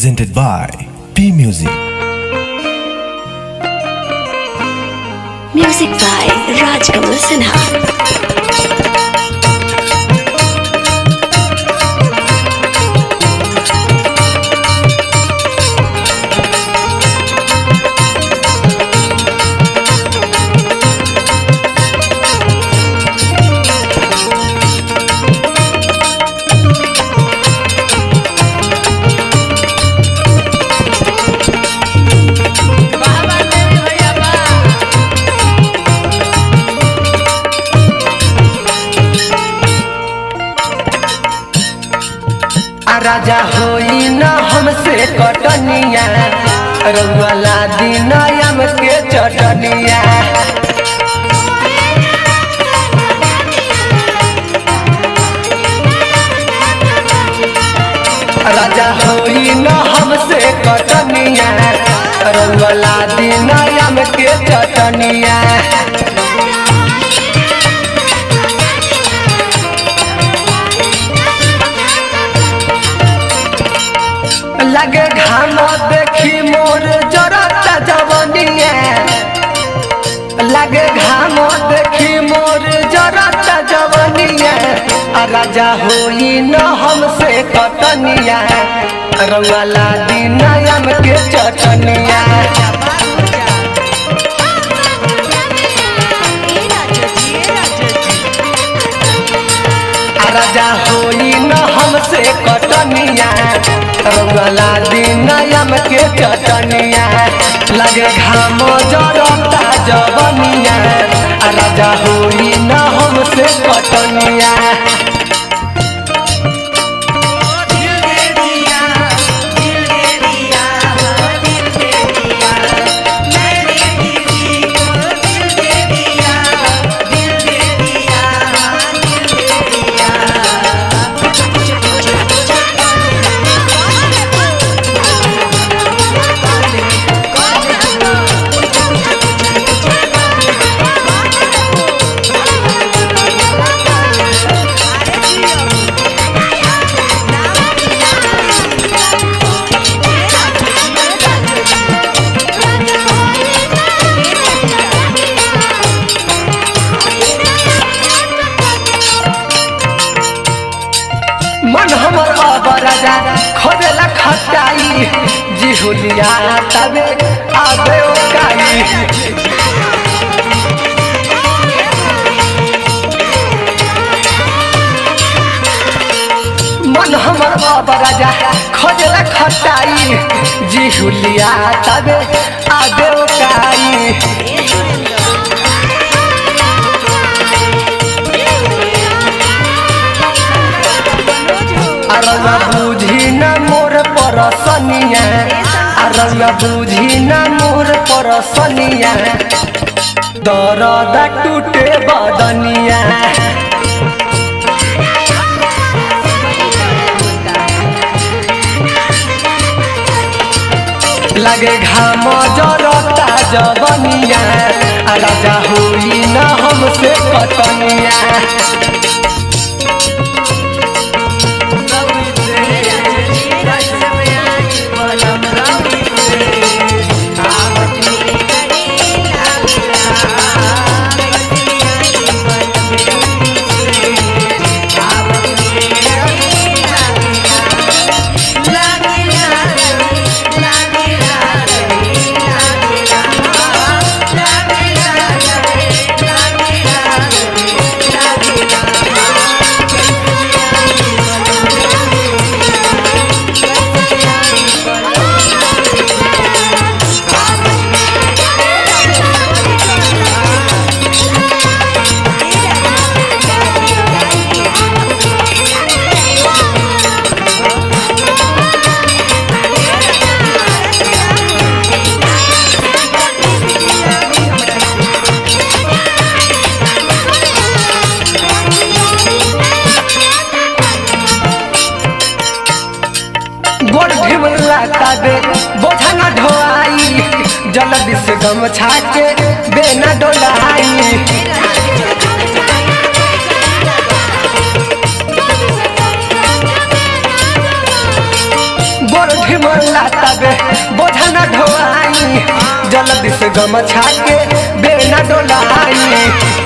presented by P Music. Music by Rajkamal Sinha. आ राजा होई न हमसे कटनिया रउला दिन आम के चटनिया राजा होई न हमसे कटनिया रउला दिन आम के चटनिया लगे घाम देखी मोर जरता जवनिया लगे घाम देखी मोर जरता जवनिया आ राजा होई न हमसे कतनिया रउला दिन आम के चटनिया आ राजा होई न हमसे कटनिया रउला दिन आम के चटनिया लगे घाम जरता जवनिया आ राजा होई न हमसे कटनिया मन हमर अब राजा खोदेला खटाई जी हुलिया तबे आबे ओकाई मन हमर अब राजा खोदेला खटाई जी हुलिया तबे आबे ओकाई अरवा बुझी न मोर परसनिया अरवा बुझी न मोर परसनिया दरद टूटे बदनिया लगे घाम जरता जवनिया आ राजा होई न हमसे कटनिया गोड़ ढिमला ताबे बोझा न ढोआई जल्दी से गमछा के बेना डोलाई गोड़ बड़ ढिमला तबे बोझा न ढोआई जल्दी से गमछा के बेना डोलाई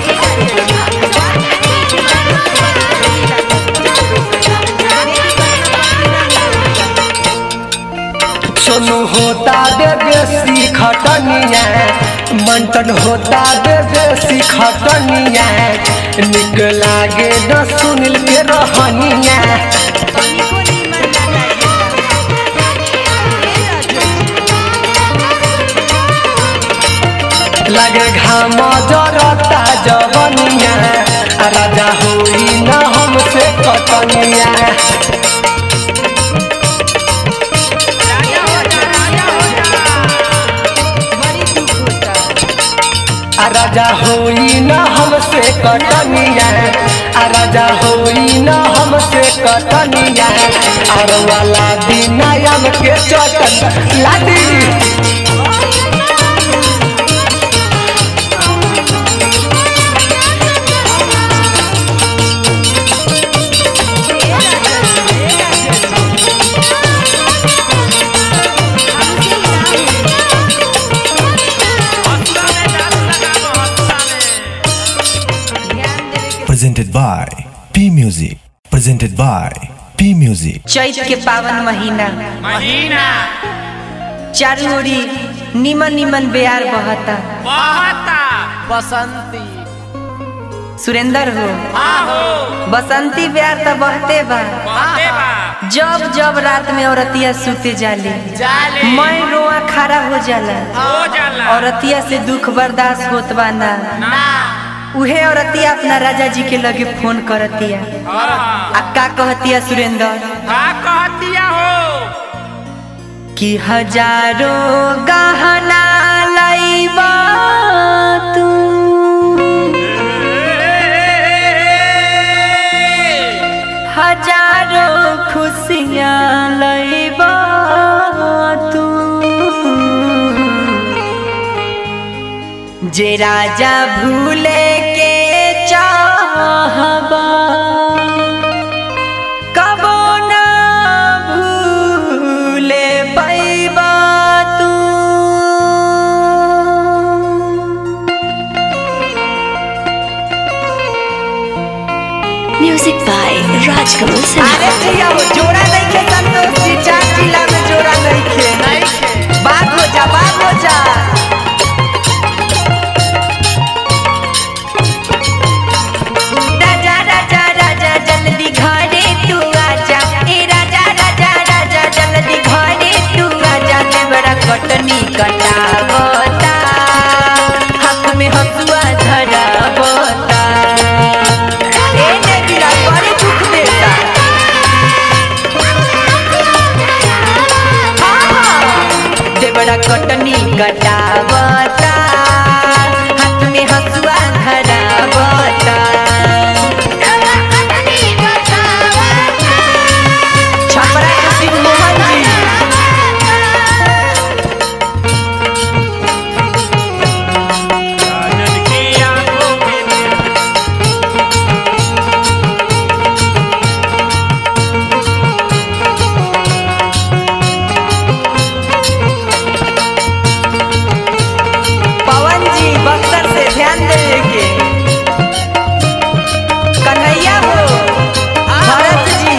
सोनू होता दे बेसी खटनिया मंटन होता दे बेसी खटनिया निक लागे न सुनिल के रहनिया लगे घाम जरता जवनिया आ राजा होई न हमसे कटनिया आ राजा होई न हमसे कटनिया आ राजा होई न हमसे कटनिया आर वाला दिन आम के चटन लादी presented by P Music. Presented by P Music. चैत के पावन महीना महीना चारू ओरी निमन निमन बेयार बहता बहता बसंती सुरेंदर हो आहो बसंती बेयार त बहते बा बहते बा जब जब रात में औरतिया सूते जाले जाले मैं रोआ खड़ा हो जाला हो जाला औरतिया से दुख बर्दाश्त होत बा ना ना उहे औरतिया अपना राजा जी के लगे फोन करतिया हाँ आ का कहतिया सुरेंदर का कहतिया हो कि हजारों गहना लईबा तू हजारों खुशियाँ लईबा तू जे राजा भूले के चाहबा कबो ना भूले पैबा तू Music by Rajkamal Sinha. अरे भैया वो जोड़ा नहीं खे संतोष जी चार जिला में जोड़ा नहीं खे बात हो जा बात हो जा राजा राजा राजा जल्दी घरे तू आजा ए राजा राजा राजा जल्दी घरे तू आजा ते बड़ा कटनी कटावता हाथ में हसुआ धरावता ए ने बिरा बड़े दुख देता देवड़ा कटनी कटावता हाथ में हसुआ धरावता छपरा के शिव मोहन जी राजन की आंखों में पवन जी बख्तर से ध्यान देने के कन्हैया हो भरत जी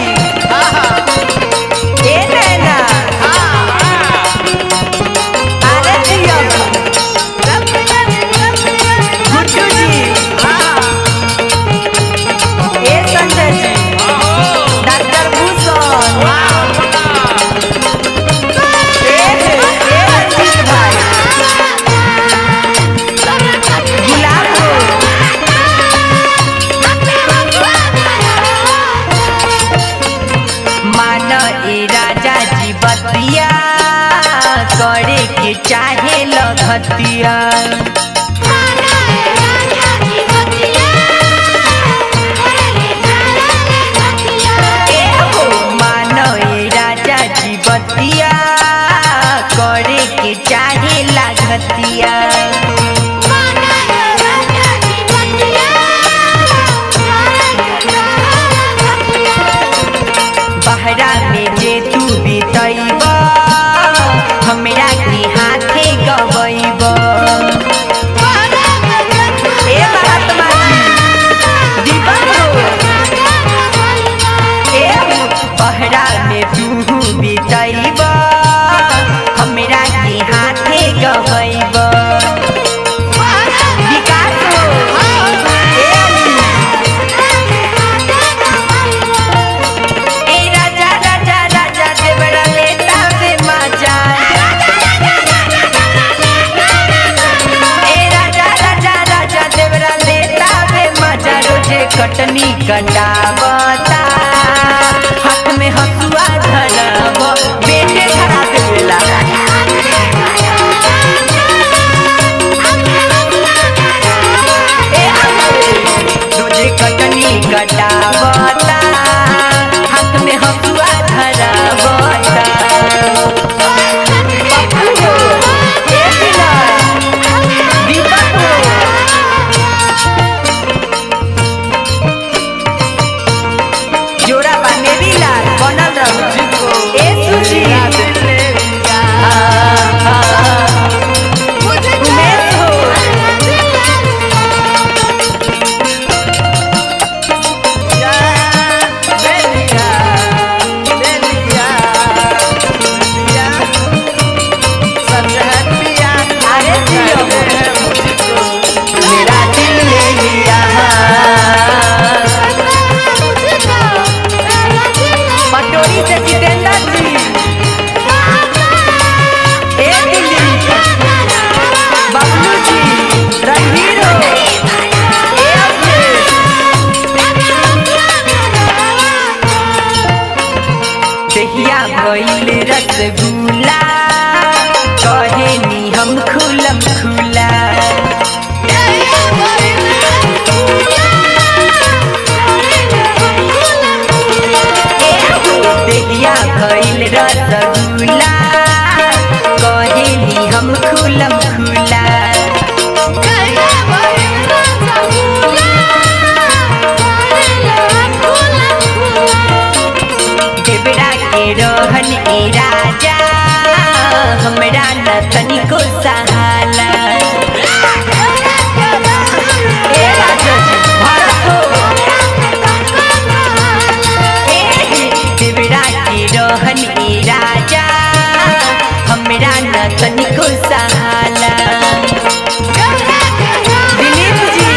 ए नैना अरे जी गुड्डू जी ए संजय जी डॉक्टर भूषण ए ए रंजीत भाई गुलाब हो मान ए राजा जी बतिया करे के चाहे लगतिया ए हो मान ए राजा जी बतिया करे के चाहे लागतिया बहरा में जे तू बीतैबा झूला कहेली हम खुलम खुला देवरा के रोहन ए राजा हमरा न तनिको सहाला ए राजा जी, भारत हो। ए, देवरा के रोहन ए राजा हमरा न तनिको सहाला दिलीप जी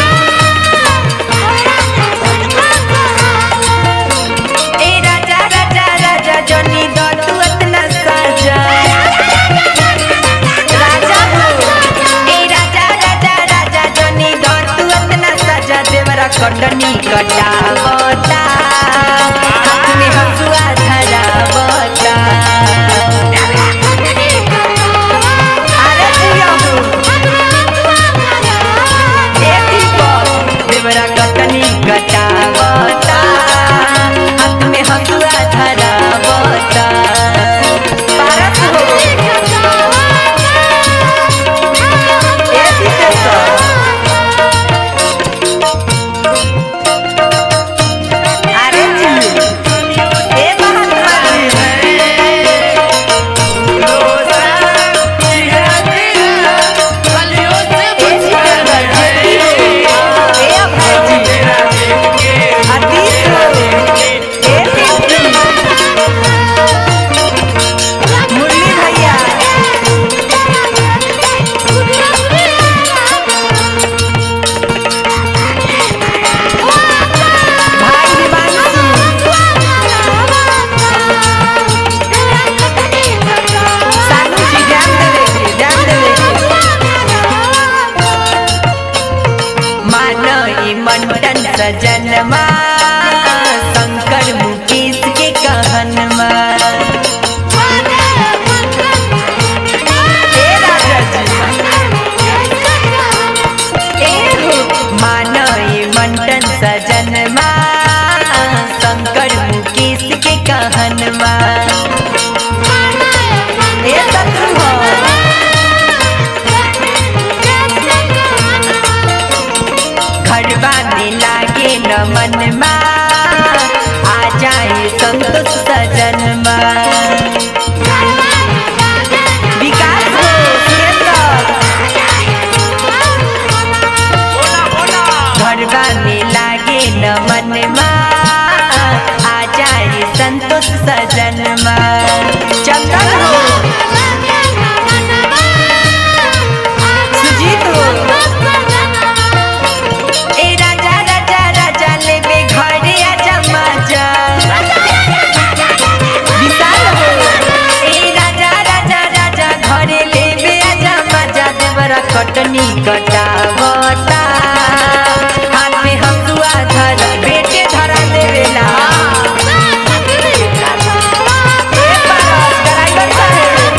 ए राजा राजा राजा जनी दो तू अतना साजा राजा हो ए राजा राजा राजा जनी दो तू अतना साजा देवरा कटनी कटावता हाथ में हसुआ धरावता अरे जिया हो ए दीपक देवरा कटनी कटावता हाथ में हसुआ धरावता पारस हो ए विशेषर अरे जी ए महात्मा जी ए सिकंदर जी ए अभय जी आतीश हो ए पिंकी मुरली भैया भाई हिमांशु सानू जी ध्यान देवे के ध्यान देवे के मानो ई मंडन सजनमा शंकर मुकेश के कहनमा ए राजा जी ए हो मानो ई मंडन सजनमा शंकर मुकेश के कहनमा ए शत्रु हो घरवा में लागे न मनमा आ जाए संतोष सजनमा विकास हो सुरेंद्र घरवा में लागे न मनमा आ जाए संतोष सजनमा चंदन हो सुजीत हो ए राजा राजा राजा लेबे घरे आजा मजा विशाल हो ए राजा राजा राजा घरे लेबे आजा मजा देवरा कटनी कटावता हाथ में हंसुआ धर बेटे धरा देवेला ए पारस ड्राइवर साहेब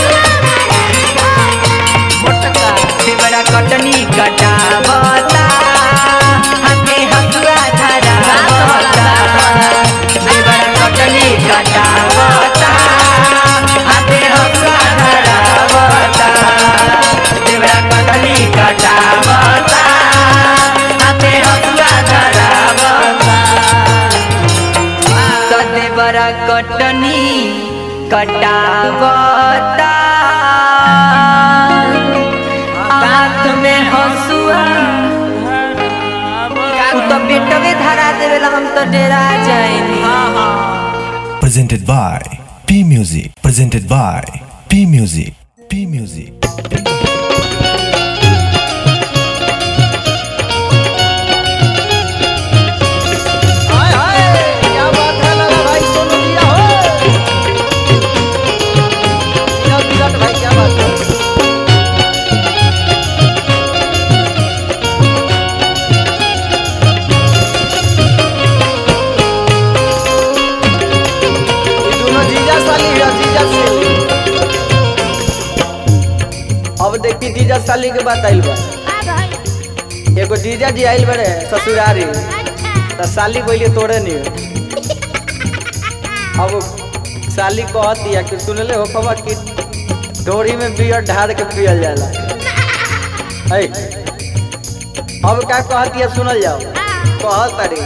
देवरा कटनी कटावता हाथे हसुआ धरावता देवरा कटनी कटावता हाथे हसुआ धरावता देवरा कटनी कटावता हाथे हसुआ धरावता सदेवरा कटनी कटावता हाथ में हंसुआ तू तो पेटवे धरा देवेला हम तो डेरा जाएनी presented by P Music. Presented by P Music. P Music. हाय हाय क्या बात है लाला भाई सोनू दिया हो क्या विराट भाई क्या बात है ये दोनों जीजा साली है जीजा साली अब देखी जीजा साली के बात आइल बा एगो जीजा जी आइल बड़े ससुरारी त साली बोले तोड़े नहीं अब साली कहतिया कि सुनले हो खबर कि डोरी में बियर ढार के पियल जाला है अब का कहतिया सुनल जाओ कहत अरे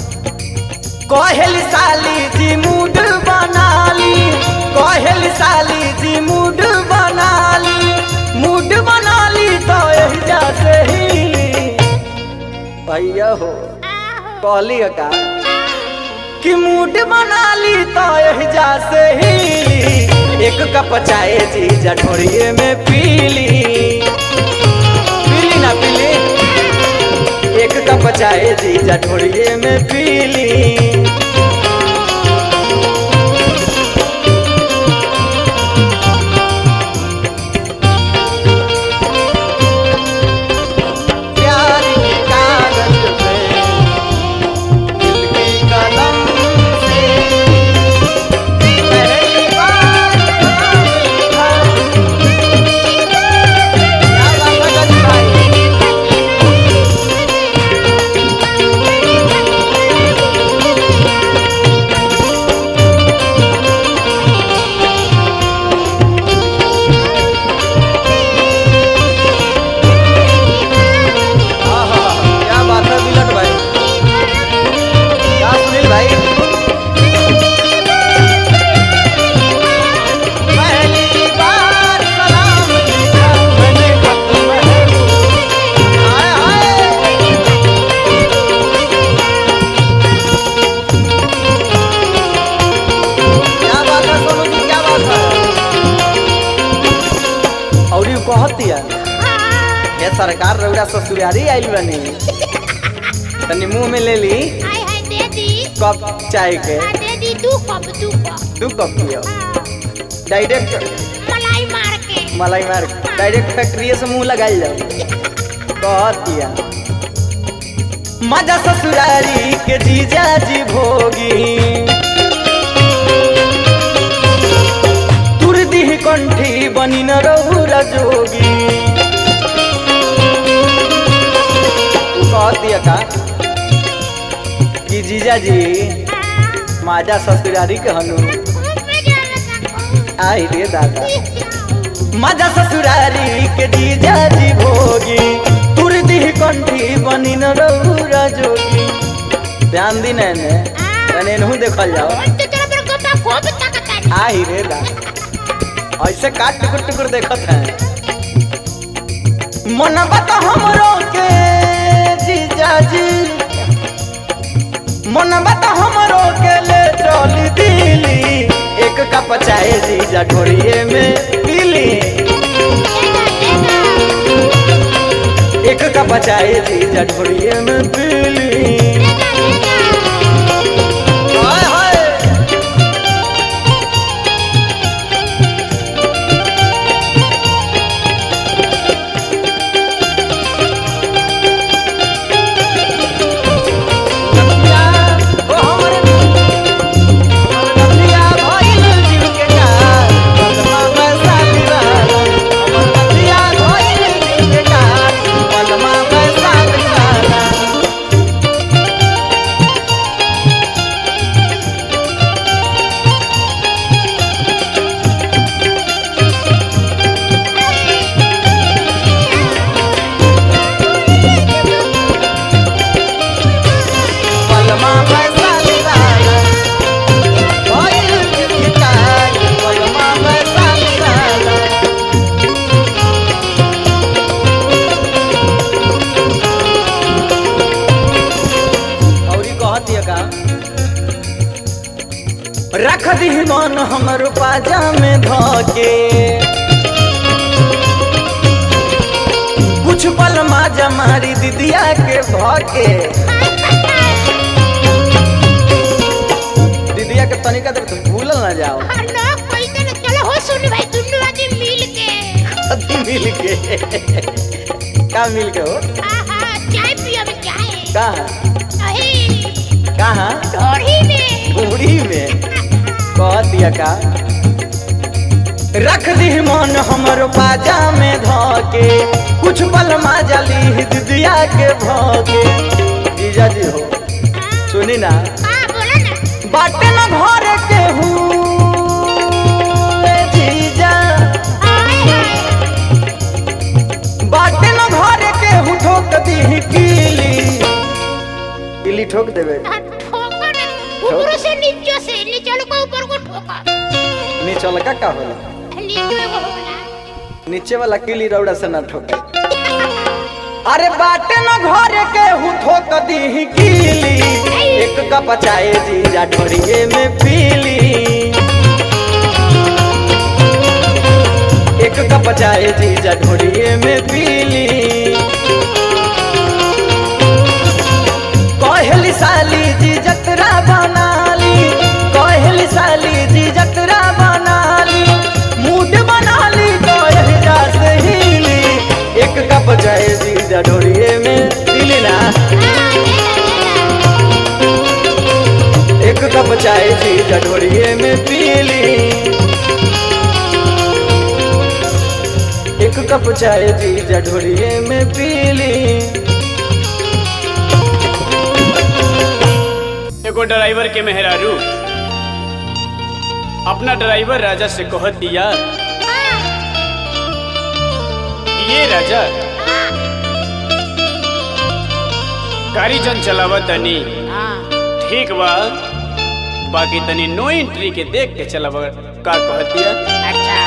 कहल साली जी मूड बनाली कहल साली जी मूड बनाली मूड बनाली तो एहिजा से ही भैया हो कहली का कि मूड बनाली तो एहिजा से ही एक कप चाय जी जठोरिए में पीली पीली ना पीली एक कप चाय जी जठोरिए में पीली प्यार के कागज पे दिल की कलम से पहली बार लिखा। क्या बात है गज भाई? आहा, क्या बात है बिलट भाई क्या सुनील भाई पहली बार सलाम लिखा मैंने खत में हाय हाय क्या बात है सोनू जी क्या बात है और यू कहत दिया ये सरकार रउरा ससुरारी आइल बनी तनी मुंह में ले ली हाय हाय दे दी कप चाय के हाँ, दे दी दू कप दू कप दू कप पियो हाँ, डायरेक्ट मलाई मार के मलाई मार डायरेक्ट फैक्ट्री से मुंह लगाई जाओ कह दिया मजा ससुरारी के जीजा जी भोगी तुर दी कंठी बनी न रहुरा जोगी उ कह दिया का कि जीजा जी माजा ससुरारी के हनु खूब मजा लगा आई रे दादा मजा ससुरारी के जीजा जी भोगी तुर दी कंठी बनी न रहुरा जोगी ध्यान दी नैने तने नहु देखल जाओ तो तेरा पर गोपा खूब ताकत है आई रे दादा ऐसे काट टुकुर टुकुर देखत है मन बता हमरो के जीजा जी मन बता हमरो के ले चली दिली एक कप चाय जीजा ढोरिए में पीली एक कप चाय जीजा ढोरिए में पीली हाय हाय नदिया ओ हमर हमर नदिया भइल जीव के काल पलमा पैसा दिवाला हमर नदिया भइल जीव के काल पलमा पैसा दिवाला पलमा पैसा दिवाला भइल जीव के काल पलमा पैसा दिवाला औरी कहत ये का रख दी मन हमर पाजा में धके कुछ पल माजा मारी दीदिया के भके दीदिया के तनिका देर तुम भूलल ना जाओ चलो हो सुन भाई दुनू आदमी मिल के कदी मिल के का मिल के हो आहा चाय पियो में चाय कहाँ अही कहाँ ढोरी में बूढ़ी में कह दिया का रख दी मन हमर पाजा में धके कुछ पल माजा ली दिदिया के भके जीजा जी हो सुनी ना हाँ बोला ना बाटे न घर के हूँ ठोक देवे हाँ, ठोकर ऊपर से नीचे से नीचे को ऊपर को ठोका नीचे वाला का का होला नीचे को होला नीचे वाला किली रौड़ा से ना ठोके अरे बाटे न घर के हूँ ठोक दी कीली एक का पचाए जीजा ढोरिए में पीली एक का पचाए जीजा ढोरिए में पीली कहली साली जी जतरा बनाली कहली साली जी जतरा बनाली मूड बनाली कहला से हिली एक कप चाय जी डोरिए में दिली ना एक कप चाय जी डोरिए में पीली एक कप चाय जी डोरिए में पीली एगो ड्राइवर के मेहरारू अपना ड्राइवर राजा से कहत दिया ये राजा गाड़ी जन चलावा तनी ठीक बा बाकी तनी नो एंट्री के देख के चलावा का कहत दिया अच्छा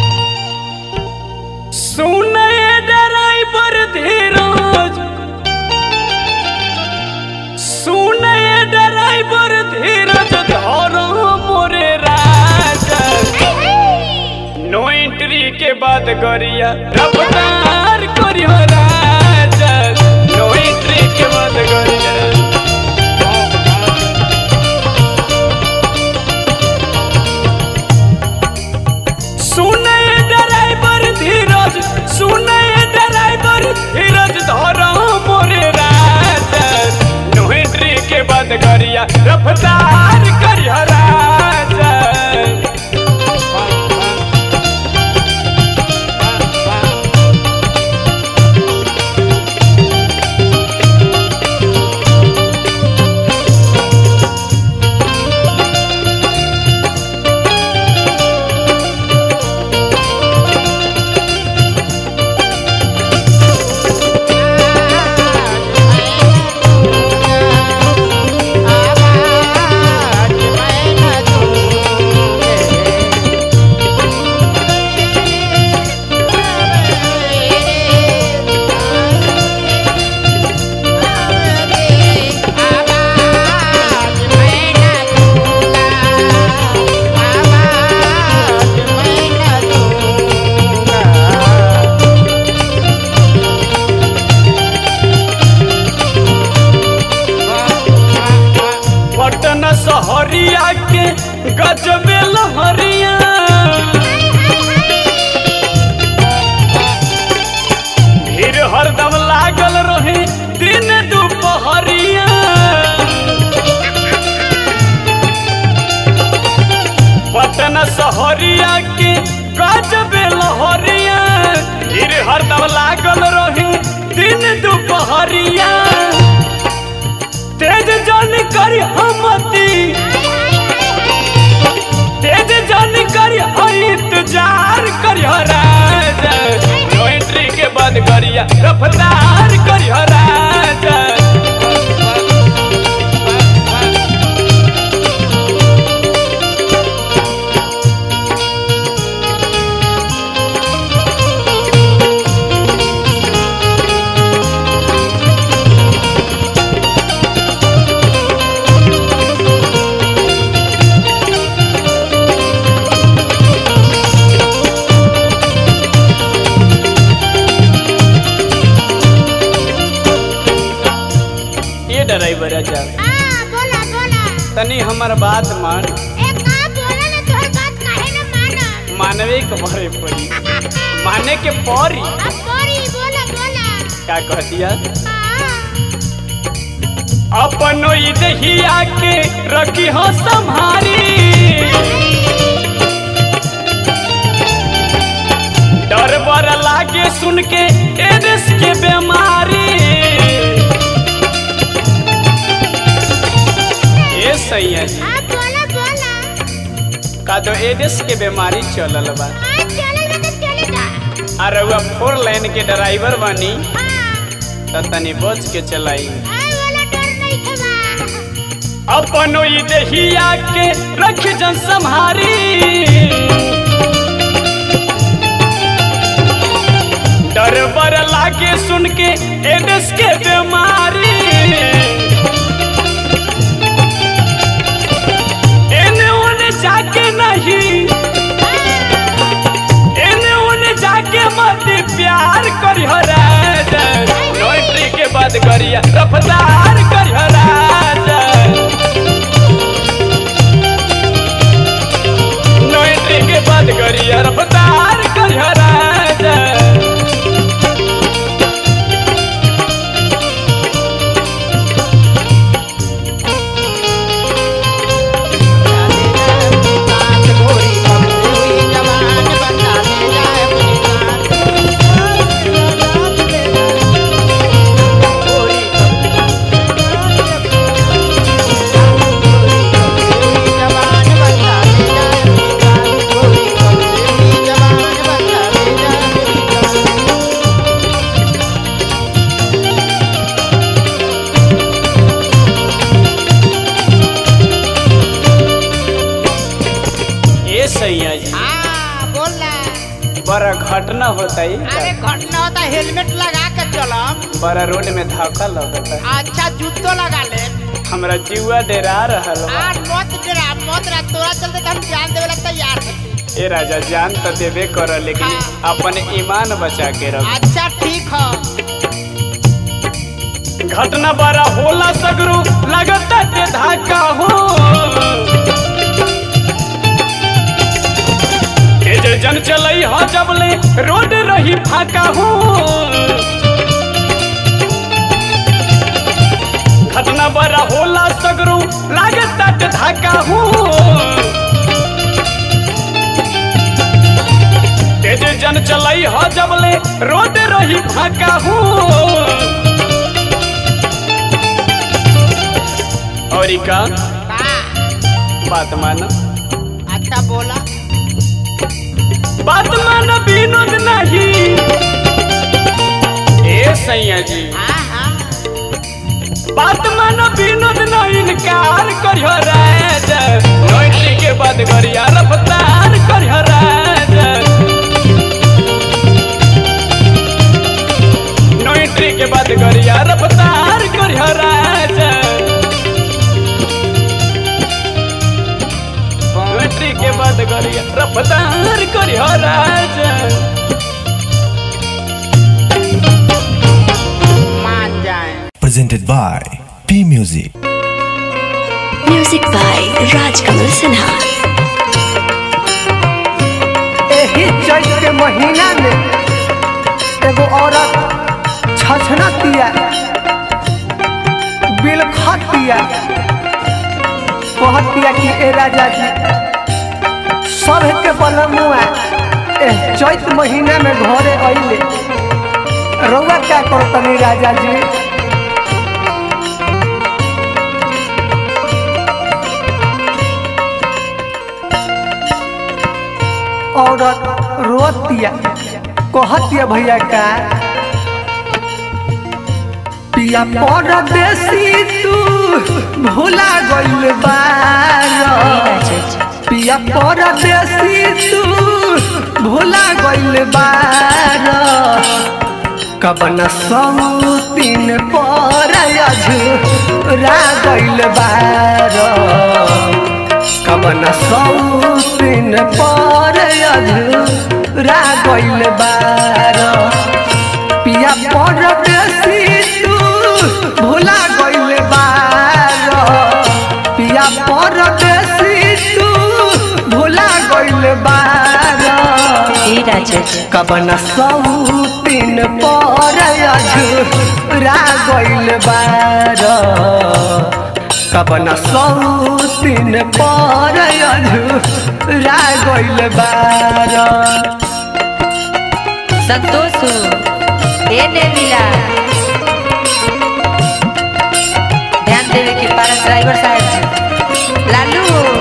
सुने ड्राइवर धीरज सुने ड्राइवर धीरज धरो मोरे राजा नो एंट्री के बाद गरिया रफ्तार करियो राजा नो एंट्री के बाद गरिया सुने ड्राइवर धीरज सुने ड्राइवर धीरज धरो मोरे राजा नो एंट्री के बाद गरिया रफ्तार करियो राजा पटन सहरिया के गजबे लहरिया भीड़ हरदम लागल रहे दिन दुपहरिया पटन सहरिया के गजबे लहरिया भीड़ हरदम लागल रहे दिन दुपहरिया तेज जान करी हमती तेज जान करी इंतजार करियो राजा नो एंट्री के बाद करिया रफ्तार करियो राजा ये ड्राइवर राजा हाँ, बोला बोला तनी हमर बात मान ए का बोला ना तोहर बात काहे न माना मानवे के भरे पड़ी माने के पड़ी अब बोरी बोला बोला का कह दिया हाँ, अपनो ई दहिया के रखी हो संभारी डर बर लागे सुन के एड्स के बीमारी ए सैया जी हाँ, बोला बोला का दो एड्स के बीमारी चलल बा हाँ, चले ना तो चलेगा आ रउआ फोर लाइन के ड्राइवर बानी हाँ, त तनी बच के चलाई हाँ, वाला डर नहीं खेबा अपनो ई देहिया के रख जन संहारी डर बर लागे सुन के एड्स के बीमारी एने ओने जाके नहीं एने ओने जाके मत प्यार करी राजा नौकरी के बाद करिया रफ्तार करी राजा नौकरी के बाद करिया रफ्तार करी राजा ये सैया जी हाँ बोल ना बड़ा घटना होता अरे है घटना होता हेलमेट लगा के चलम बड़ा रोड में धक्का लगता है अच्छा जूतो लगा ले हमरा जीवा डेरा रहल बा। आर मत डरा मत डरा तोरा चलते तो हम जान देवे ला तैयार हती ए राजा जान तो देबे कर लेकिन हाँ। अपन ईमान बचा के रख अच्छा ठीक है घटना बड़ा होला सगरू लगता के धाका हो तेज जन चलई हो जबले रोड रही फाका हो घटना बड़ा होला सगरू लगता के धाका हो तेज जन चलई हो जबले रोड रही फाका हो और ई का का बात मान अच्छा बोला बात मान विनोद नहीं ए सैया जी हाँ हाँ बात मान विनोद नहीं इनकार करियो राजा नौकरी के बाद करिया रफ्तार करियो राजा नौकरी के बाद करिया रफ्तार करियो राजा नौकरी के बाद करिया रफ्तार करियो राजा मान जाए presented by P Music. Music by Rajkamal Sinha. एही चैत के महीना में एगो औरत छछनतिया बिलखतिया कहतिया कि ए राजा जी सब के बलमुआ एह चैत महीना में घरे अइले रउआ क्या करो तनी राजा जी औरत रोतिया कहतिया भैया का पिया परदेसी तू भूला गइल बार पिया परदेसी तू भूला गइल बार कबन सौतीन पर अझुरा गइल बार कबन सौतीन पर अझुरा गइल बार पिया परदेसी तू भूला गइल बार पिया परदेसी तू भूला गइल बार ए राजा जी कबन सौतीन पर अझुरा गइल बार कबन सौतीन पर अझुरा गइल बार संतोष ए ने मिला ध्यान देवे के पारा ड्राइवर साहब जी लालू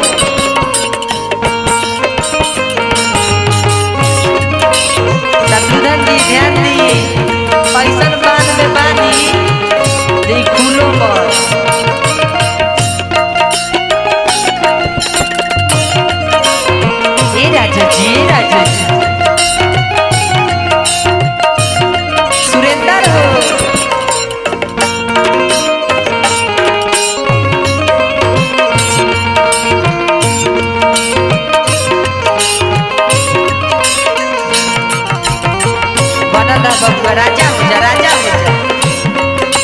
शत्रुघ्न जी ध्यान दी पैसन बांध में बानी दी खुलो पर दादा बबुआ राजा हो जा राजा हो जा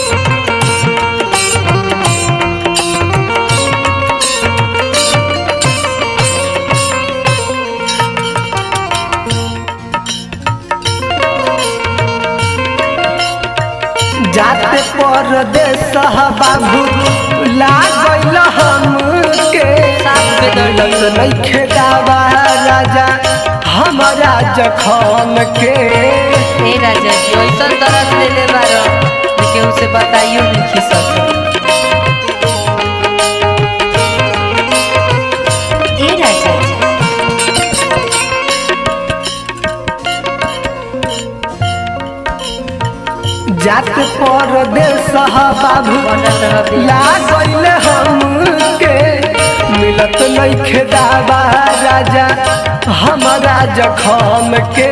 जाते परदेस बाबू लागल हमके साफ बेदर्दी। मिलत नइखे दावा राजा हमारा जखम के हे राजा जी ऐसन दर्द ले ले बारो कि केहू से बताइयो नहीं खी सकते ए राजा जी जाते परदेस बाबू बनल रहबे लागल हमके मिलत नइखे दावा राजा हमारा जखम के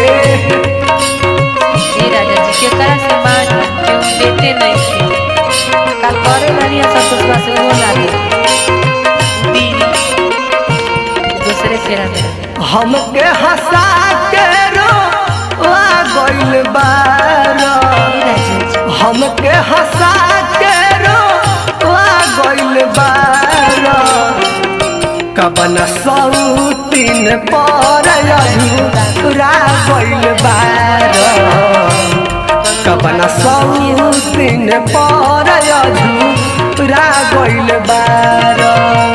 हे राजा जी के तरह से मान केहू बेटे नहीं थे कल करे वाली संतोषवा से वो ना दे दीदी दूसरे फेरा में हमके हंसा के रो आ गइल बारो हे राजा जी हमके हंसा के रो आ गइल बारो कबन सौतीन पर अधूरा गइल बारो कबन सौतीन पर अधूरा गइल बारो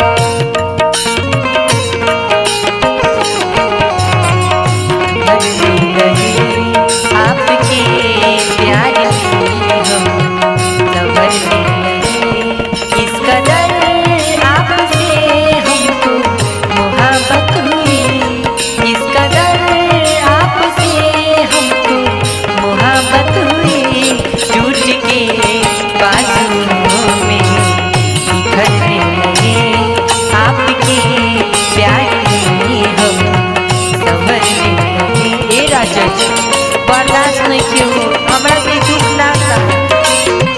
बदली रही आपके प्यार में हम संभल रही इस कदर आपसे हमको मोहब्बत हुई इस कदर आपसे हमको मोहब्बत हुई टूट के बाजुओं में बिखरने लगे आपके प्यार में हम समझने लगे ए राजा जी बर्दाश्त नहीं क्यों हमरा के दुख ना था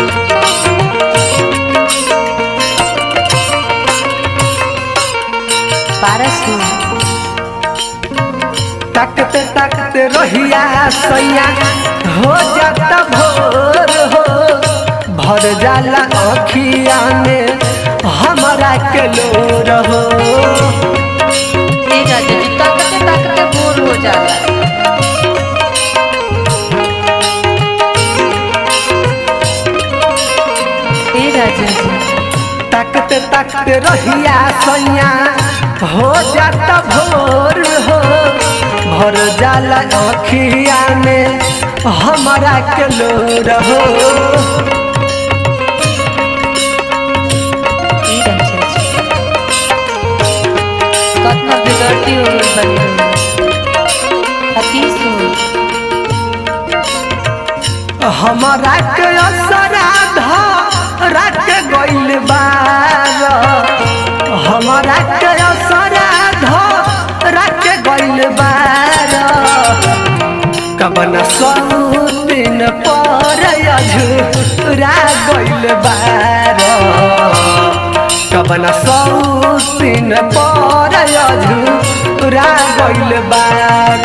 पारस तकते तकते रहिया सैया हो जाता भोर हो भर जाला अखिया में हमारा के लोर हो ए राजा जी ताकते ताकते बोर हो जाला ए राजा जी तकते तकते रहिया सैया हो जाता भोर हो भर जाला अखिया में हमारा के लोर हो ए राजा जी कतना बिगड़ती हो गई बनी अतीस हो हमारा के असराधा रात गइल बार हमारा के असराधा रात गइल बार कबन सौतीन पर अझुरा गइल बार कबन सौतीन पर अझुरा गइल बार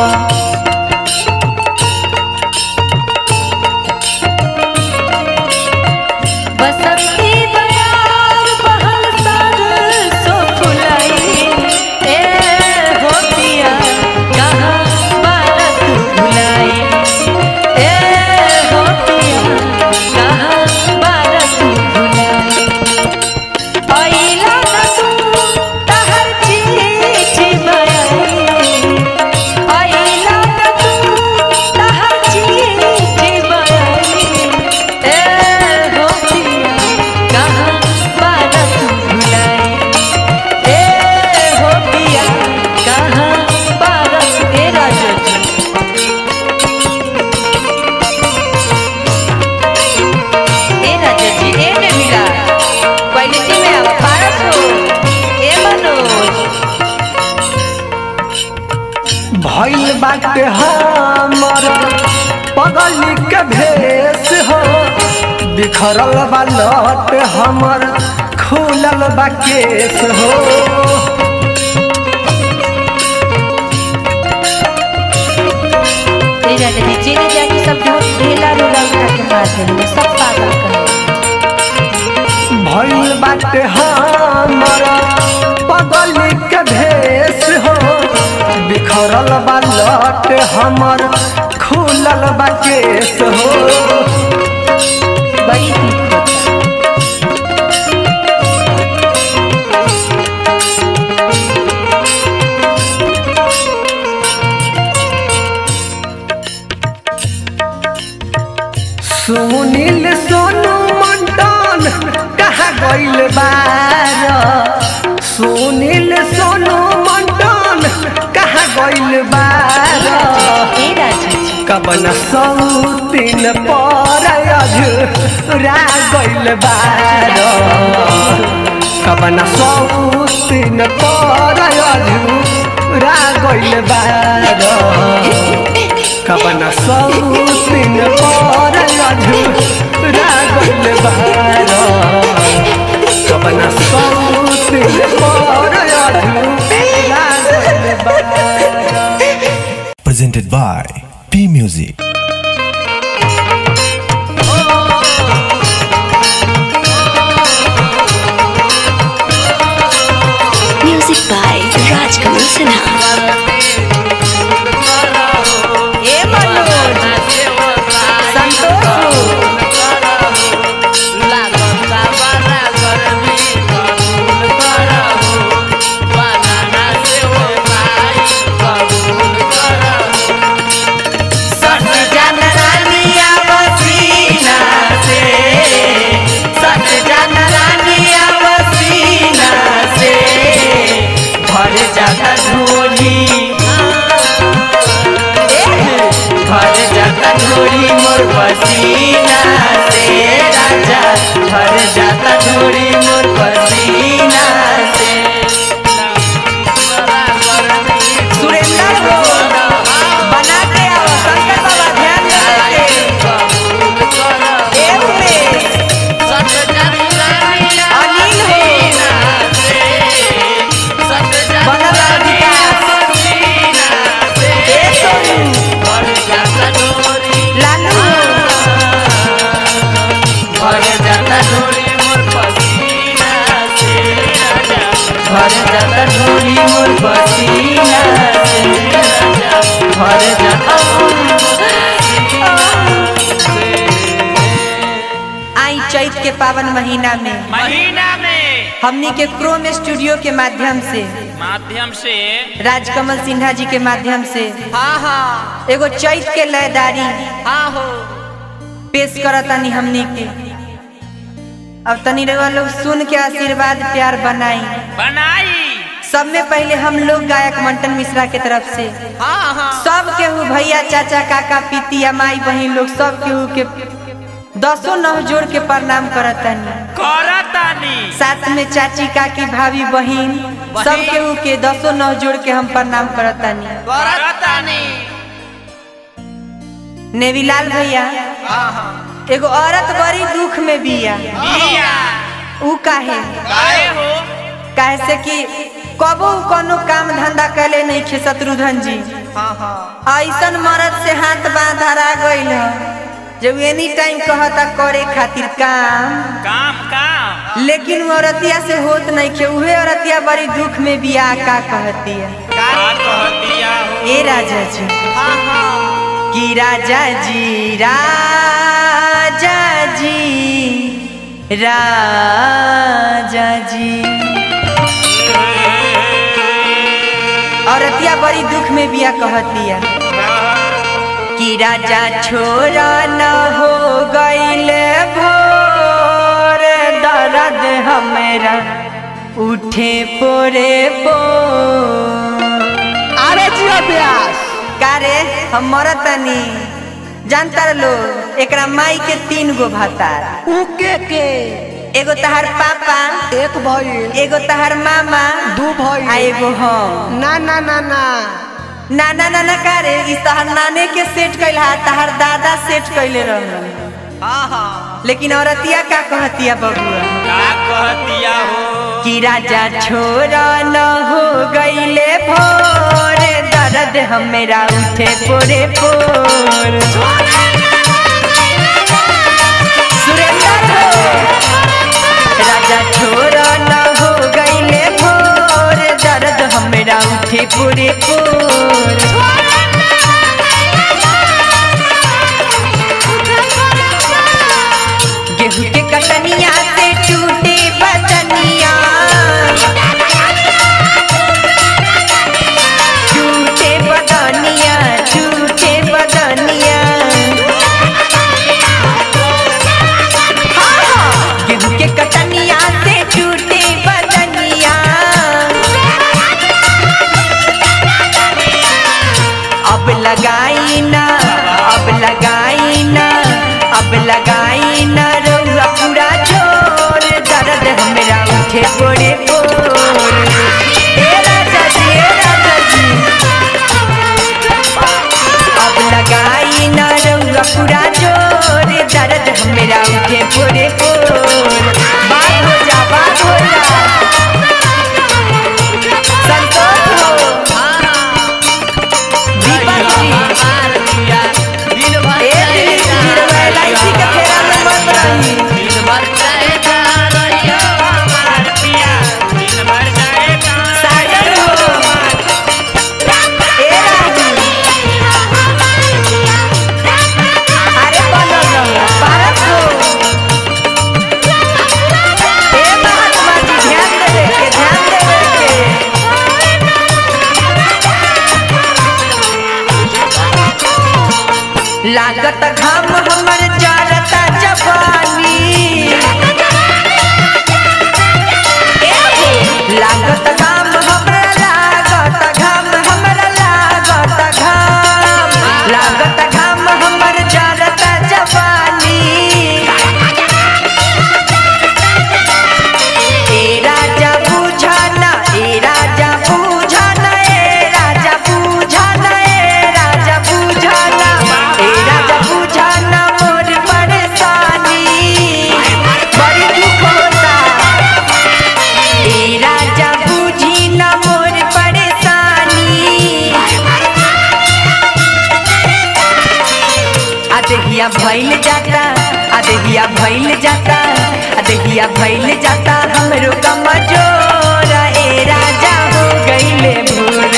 बसंती बयार बहल सार सो फुलाई ए हो पिया कहाँ बालक भुलाई ए हो पिया कहाँ बालक भुलाई आइला न तू तहर चिट्ठी बयाई आइला न तू तहर चिट्ठी बयाई ए हो पिया कहाँ बालक भुलाई ए हो पिया कहाँ बालक ए राजा जी ए राजा जी ए में मिला क्वालिटी में आवा पारस हो ए मनोज भइल बाटे हमर पगली के भेष हो बिखरल बा लट हमर खुलल बा केस हो ए राजा जी बात है सब पागल कहे भइल बाटे हमर पगल के भेष हो बिखरल बा लट हमर खुलल बा केस हो बड़ी दुख होता सुनील सोनू मंडन कहाँ गइल बार सुनील सोनू मंडन कहाँ गइल बार ए राजा जी कबन सौतीन पर अझुरा गइल बार कबन सौतीन पर अझुरा गइल बार कबन सौतीन पर अझुरा गइल बार कबन सौतीन पर अझुरा गइल बार presented by P Music. Music by Rajkamal Sinha. ए मनोज संतोष सट जान रानिया बसीना से सट जान रानिया बसीना से भर जाता झोली भर जाता झोली मोर पसीना से राजा भर जाता झोली मोर पसीना से सुरेंद्र हो बना के आओ शंकर बाबा ध्यान दे ए उमेश अनिल हो बनल विकास ए सोनू लालू भर जाता झोली मोर पसीना से राजा भर जाता झोली मोर पसीना से राजा भर जाता आई चैत के पावन महीना में महीना में हमनी के क्रोम स्टूडियो के माध्यम से माध्यम से राजकमल सिन्हा जी के माध्यम से हाँ हाँ एगो चैत के लयदारी हाँ हो पेश करतानी हमनी के अब तनी रउआ लोग सुन के आशीर्वाद प्यार बनाई बनाई सब में पहले हम लोग गायक मंटन मिश्रा के तरफ से हाँ हाँ सब केहू भैया चाचा काका पितिया माई बहन लोग सब केहू के दसों नौ जोड़ के प्रणाम करतानी करतानी साथ में चाची काकी भाभी बहन सब केहू के दसों नौ जोड़ के हम प्रणाम करतानी करतानी नेविलाल भैया एगो औरत बड़ी दुख में बिया बिया ऊ काहे काहे हो काहे से कि कबो ऊ कोनो काम धंधा कैले नहीं खे शत्रुघ्न जी ऐसन मर्द से हाथ बांधा गइल ह जब एनी टाइम कहता करे खातिर काम काम काम लेकिन वो औरतिया से होत नहीं खे उहे औरतिया बड़ी दुख में बिया का कहती है का कहतिया हो ए राजा जी कि राजा जी राजा जी राजा जी औरतिया बड़ी दुख में बिया कहतिया कि राजा छोरा न हो गईले भोर दर्द हमरा उठे पोरे पो अरे जियो व्यास कारे हम मरतनी जानता लोग एकरा माई के तीन गो भातार उके के एगो तहार पापा एक भइल एगो तहार मामा दू भइल आ एगो हम ना ना ना ना नाना नाना कारे इस तहार नाने के सेट कैल हा तहार दादा सेट कैले रहलन लेकिन औरतिया का कहतिया बबुआ का कहतिया हो कि राजा छोरा न हो गईले भोर दर्द हमेरा उठे पोरे पोर राजा छोरा न हो गईले भोर दर्द हमरा उठे पूरे पूर गेहूं के कटनिया से टूटे बदनिया टूटे बदनिया टूटे बदनिया हाँ, हाँ, गेहूं के कटनिया से टूटे बदनिया अब लगाई ना अब लगाई ना अब लगाई ना रउआ पूरा जोर दर्द हमरा उठे पोड़े पोर ए राजा जी ए राजा जी अब लगाई ना रउआ पूरा जोर दर्द हमरा उठे पोड़े पोर बात हो जा बात हो जा संतोष हो दीपक जी ए दिलीप जी रउआ LIC के फेरा में मत रही सागर हो ए राजू अरे बनल रहो भारत हो ए महात्मा जी ध्यान देवे के ध्यान देवे के लागत घाम हमर जरता जवानी ए हो, लागत घाम हमरा लागत घाम हमरा लागत घाम लागत घाम हमर जरता जवानी ए राजा बुझाना ए राजा बुझाना ए राजा बुझाना ए राजा बुझाना ए राजा बुझाना मोर परेशानी बड़ी दुख होता ए राजा बुझी ना मोर परेशानी अदहिया भइल जाता अदहिया भइल जाता अदहिया भइल जाता हमरो कमजोर ए राजा हो गइले भोर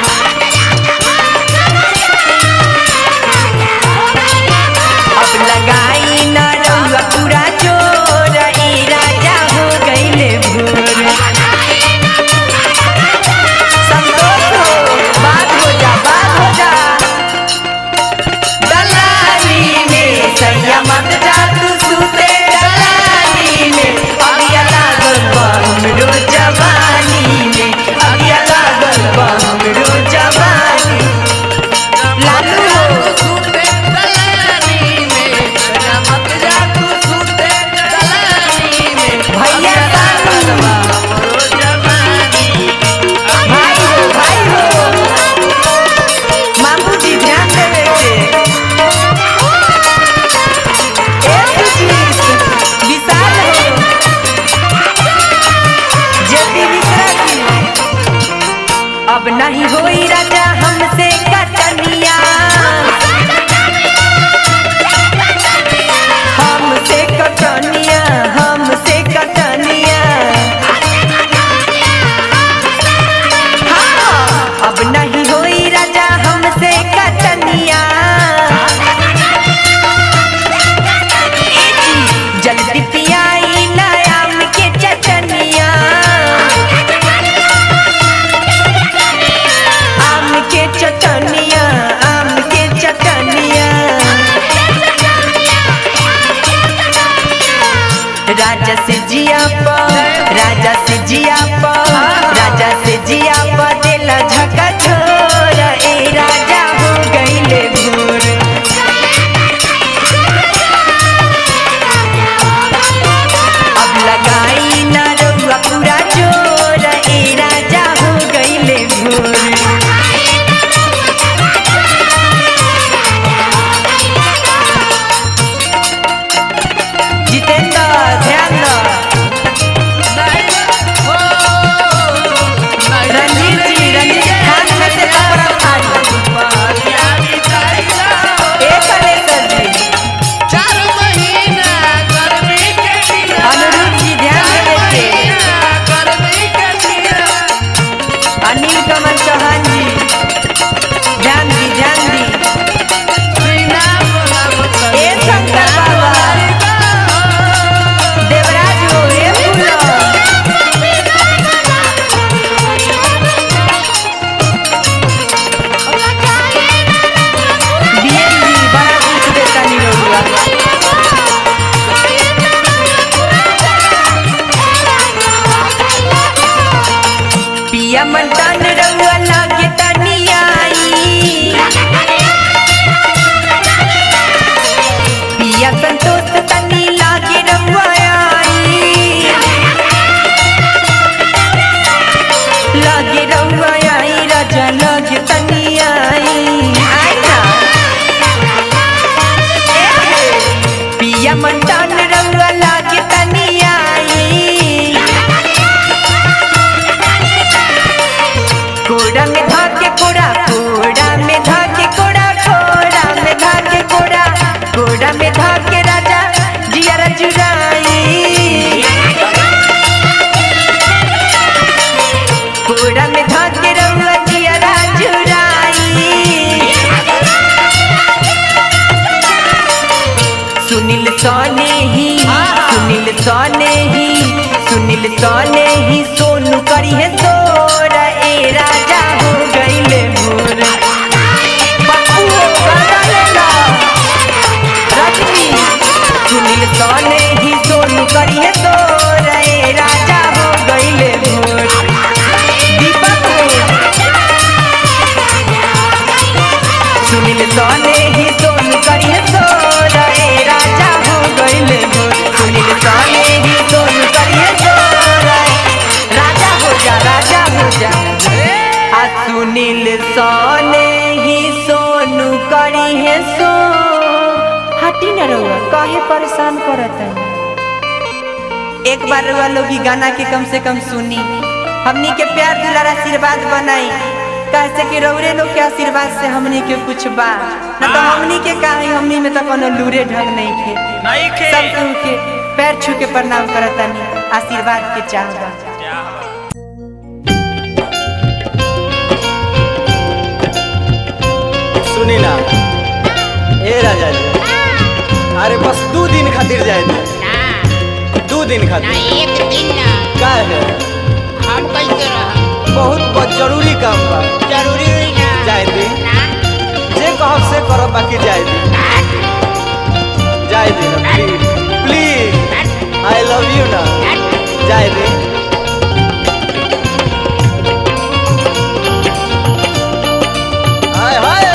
अब लगाई न रउआ पूरा जोर ए राजा हो गइले भोर संतोष हो बात हो जा बात हो जा दलाली में सैया मत जा तू सुते दलाली में अगिया लागल बा हमरो सने ही सुनील सने ही सोनू करी है सोर ए राजा हो गईले मोर पप्पू हो गाना लेला रजनी सुनील सने ही सोनू करी है सोर ए राजा हो गईले मोर दीपक हो सुनील सोने ही सोनू करी है सोर ए राजा हो गईले मोर सुनील सोने ही सोनू करी है सोर ए राजा हो जा राजा हो जा आ सुनील सोने ही सोनू करी है सो हटी न रहुआ काहे परेशान करत है एक बार रहुआ लोग ई गाना के कम से कम सुनी हमनी के प्यार दुलार आशीर्वाद बनाई कैसे कि रौरे लोग के आशीर्वाद से हमनी के कुछ बा न तो हमनी के काहे हमनी में तो कोनो लूरे ढंग नहीं थे नहीं खे सब केहू के पैर छू के प्रणाम करतानी आशीर्वाद के चाहबा सुनी ना ए राजा जी अरे बस दू दिन खातिर जाए थे ना दू दिन ना खातिर एक दिन ना का है हम कैसे रह बहुत बहुत जरूरी काम बा जरूरी हुई ना जाए दी ना जे कहब से करब बाकी जाए दी जाए दी ना please please I love you ना जाए दी हाय हाय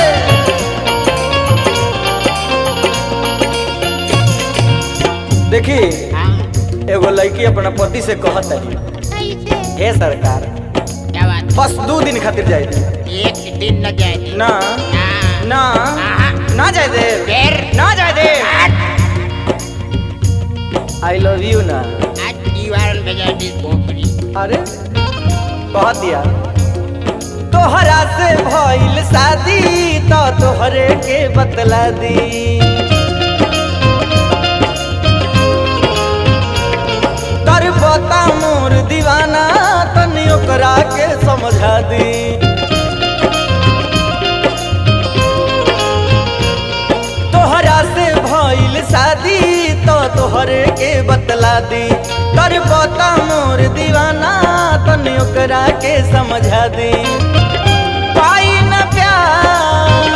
देखी एगो लड़की अपना पति से कहत है कैसे हे सरकार क्या बात बस दो दिन खातिर जाए दी एक दिन न जाए ना ना ना हाँ। ना जाए दे फिर ना जाए दे आई लव यू ना आज दीवार भेजा दी खोपड़ी अरे कह दिया तोहरा से भइल शादी तो तोहरे के बतला दी तर बता मोर दीवाना तनी ओकरा के समझा दी तोहरा से भइल शादी तो तोहरे के बतला दी कर बता मोर दीवाना तनी ओकरा के समझा दी पाई न प्यार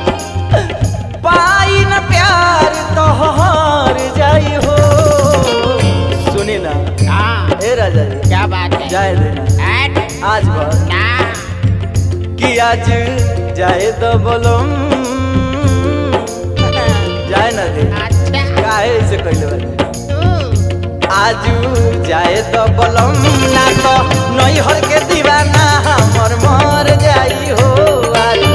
पाई न प्यार तोहर जाई हो सुनी ना हाँ ए राजा जी क्या बात है जाए देना आज आज बस ना कि आज जाए तो बोलम जाए ना दे अच्छा काहे ऐसे कहले बानी तू आजू जाए तो बोलम ना तो नैहर के दीवाना हमर मर जाई हो आजू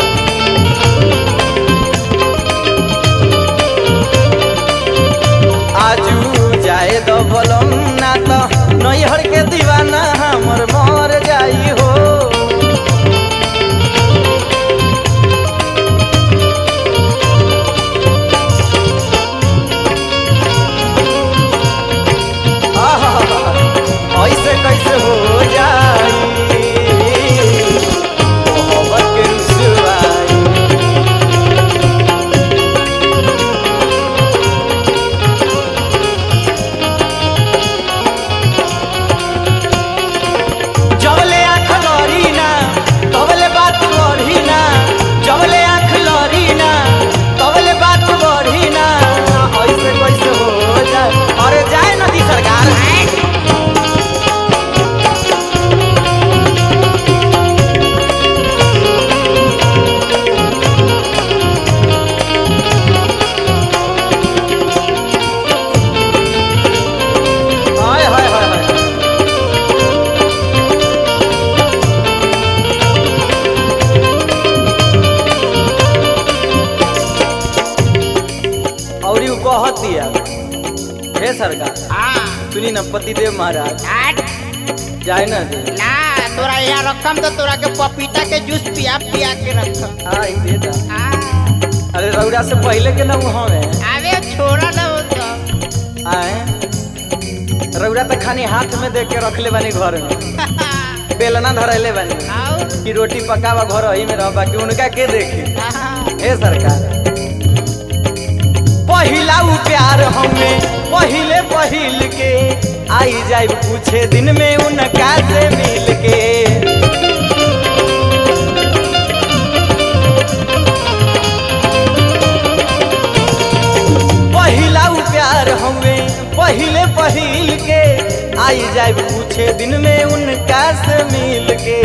आजू जाए तो बोलम ना तो नैहर के दीवाना हमर मर जाई हो आहा, ऐसे कैसे हो जाई मोहब्बत के रुसवाई जबले आँख लड़ी ना तबले बात बढ़ी ना जबले आँख लड़ी ना तबले बात बढ़ी ना ऐसे कैसे हो जाए अरे जाए नदी सरकार हाय हाय हाय हाय और यू कहत दिया हे सरकार हाँ सुनी न पतिदेव महाराज आज जाए न दे ना तोरा यहाँ रखम तो तोरा के पपीता के जूस पिया पिया के रखम हाँ ई दे दा हाँ अरे रौरा से पहले के न वहाँ में अबे छोड़ा ना वो तो आए रौरा तो खानी हाथ में देख के रख ले बानी घर में बेलना धरैले बानी आओ कि रोटी पकावा घर ही में रह बाकी उनका के देखी हाँ हे सरकार पहिला उ प्यार हमें पहिले पहिल के आई जाए पूछे दिन में उनका से मिल के पहिला उ प्यार हमें पहिले पहिल के आई जाए पूछे दिन में उनका से मिल के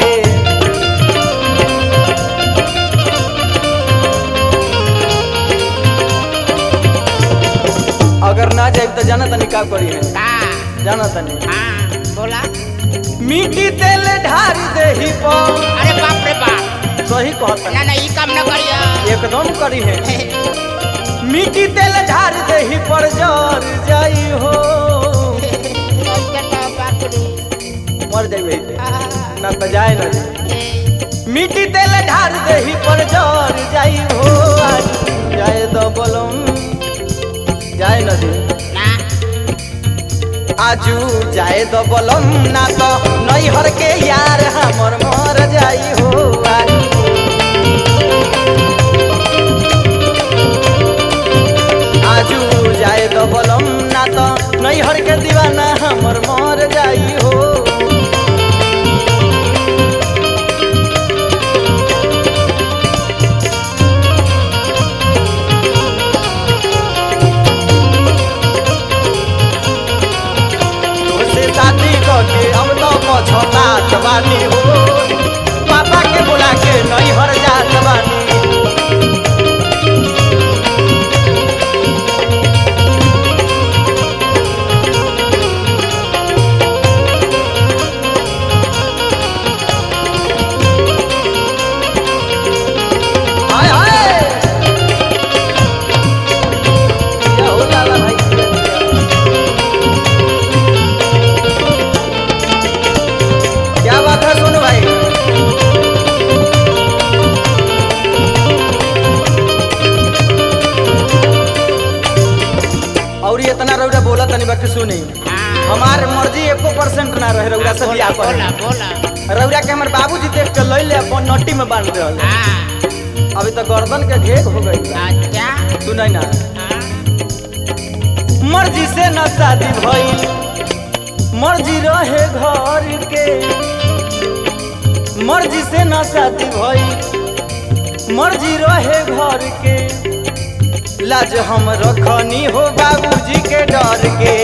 अगर ना जाए तो जाना तनी का करी है का जाना तनी हाँ बोला मिट्टी तेल ढार देही पर अरे बाप रे बाप सही कहता ना ना ई काम न करिया एकदम करी है मिट्टी तेल ढार देही पर जर जाई हो मर जाई ना तो जाए ना मिट्टी तेल ढार देही पर जर जाई हो आज जाए दो बलम जाए न दे ना आजू जाए दो बलम ना तो नैहर के यार हमर मर जाई हो आजू आजू जाए दो बलम ना तो नैहर के दीवाना हमर मर जाई हो से शादी करके अब तो पछतात बानी हो पापा के बुला के नैहर जात बानी हाय हाय क्या हो लाला भाई क्या बात है सोनू भाई और ये इतना रौरा बोला तनी बाकी सुनी हमार मर्जी एको परसेंट ना रहे रौरा से बियाह बोला पर बोला रौरा के हमर बाबूजी देख के लई ले अपन नट्टी में बांध रहल हाँ अभी तो गर्दन के घेक हो गई अच्छा सुनाई ना हाँ मर्जी से न शादी भइल मर्जी रहे घर के मर्जी से न शादी भइल मर्जी रहे घर के लाज हम रखनी हो बाबूजी के डर के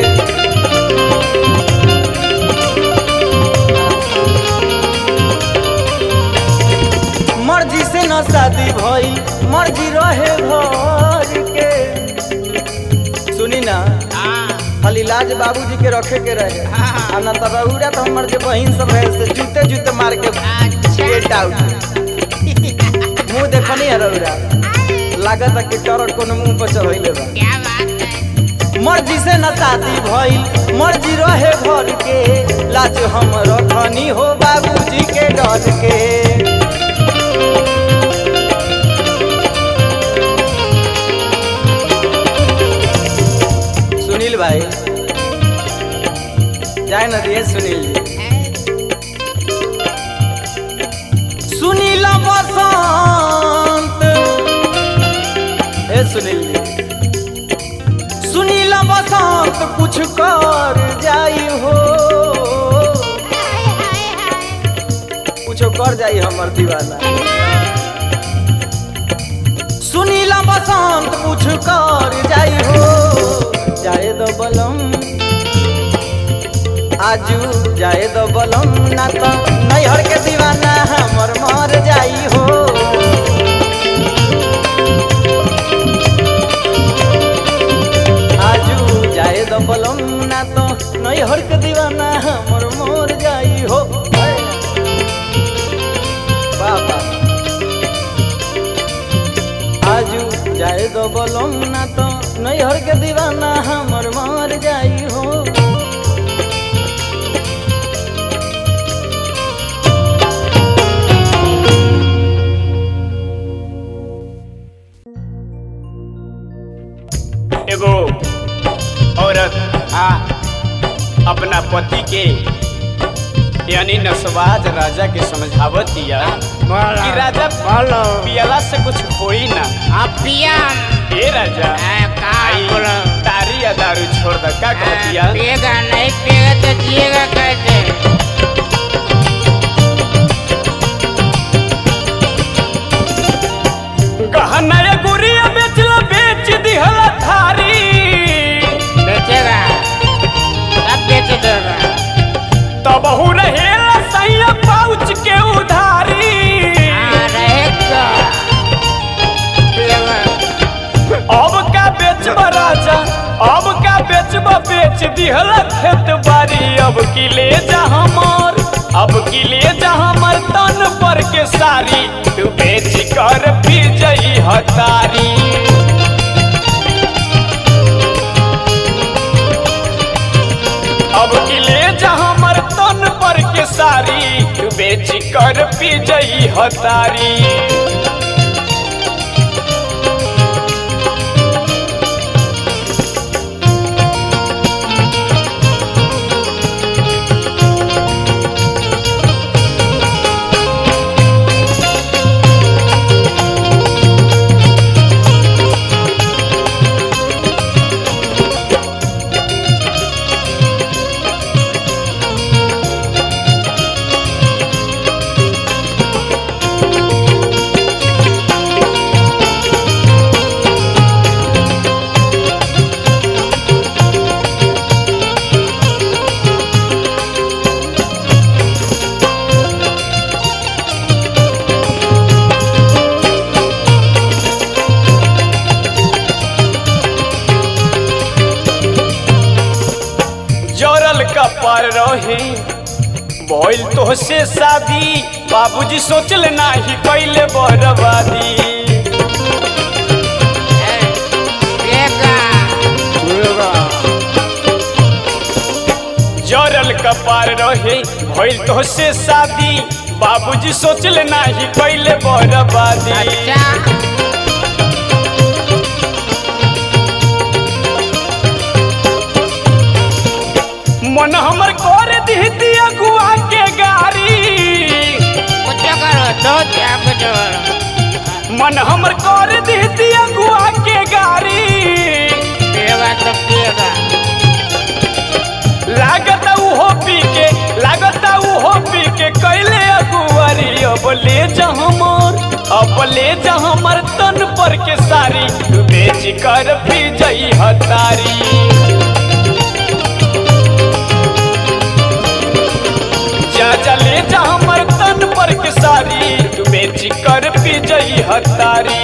मर्जी से न शादी भइल मर्जी रहे घर के सुनी ना हाँ खाली लाज बाबूजी के रखे के रहे हाँ। आ ना तो रउरा तो हमर जे बहिन सब रहे से जूते जूते मार के गेट आउट मुंह देखनी है रउरा लागत है कि टरट कोनो मुंह पर चढ़ैले बा क्या बात है मर्जी से न शादी भइल मर्जी रहे घर के लाज हम रखनी हो बाबूजी के डर के सुनील भाई जाए न दिए सुनील जी सुनील बसंत ए सुनील जी सुनील बसंत कुछ कर जाई हो कुछ कर जाई हमर दीवाना सुनील बसंत कुछ कर जाई हो जाए दो बलम आजू जाए दो बलम ना तो नैहर के दीवाना हमर मर जाई हो आजू जाए दो बलम ना तो नैहर के दीवाना हमर मर जाई हो बाबा आजू जाए दो बलम ना तो नैहर के दीवाना हमर मर जाई हो एगो औरत आ अपना पति के यानी नसवाज राजा के समझावत दिया कि राजा पियला से कुछ होई ना अब पिया ए राजा आ, का आई बोलो? तारी या दारू छोड़ द का कहतिया पिएगा नहीं पिएगा तो जिएगा कैसे गहना या गुड़िया बेचला बेच दिहला थारी बेचेगा सब बेच देगा तब हु रहेला सैया पाउच के उधारी हाँ रहेगा पिएगा अब का बेचब राजा अब का बेचब बेच दिहला खेत बारी अब की ले जा हमर अब की ले जा हमर तन पर के सारी तू बेच कर पी जई हतारी अब की ले जा हमर तन पर के सारी तू बेच कर पी जई हतारी जरल कपार रहे भइल तो से शादी बाबूजी सोचल नाही कैले बर्बादी पिएगा जरल कपार रहे भइल तो से शादी बाबूजी सोचल नाही कैले बर्बादी अच्छा मन हमर कर दी दिया गुआ के गारी कुछ करो दो क्या कुछ करो मन हमर कर दी दिया गुआ के गारी पिएगा तो पिएगा लागत उहो पी के लागत उहो पी के कैले अगुआरी अब ले जा हमर अब ले जा हमर तन पर के सारी तू बेच कर पी जई हतारी जा जा ले जा हमर तन पर के सारी तू बेच कर पी जई हतारी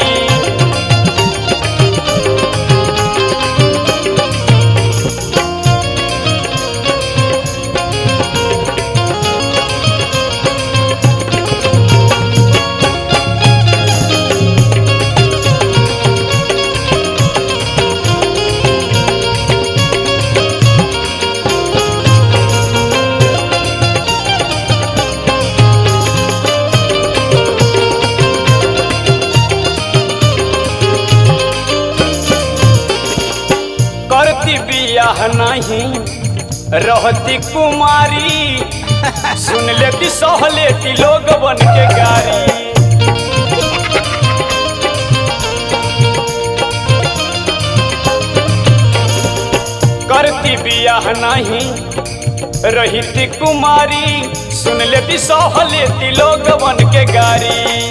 करती बियाह नहीं रहती कुमारी सुन लेती सह लेती लोग बन के गारी करती बियाह नहीं रहती कुमारी सुन लेती सह लेती लोग बन के गारी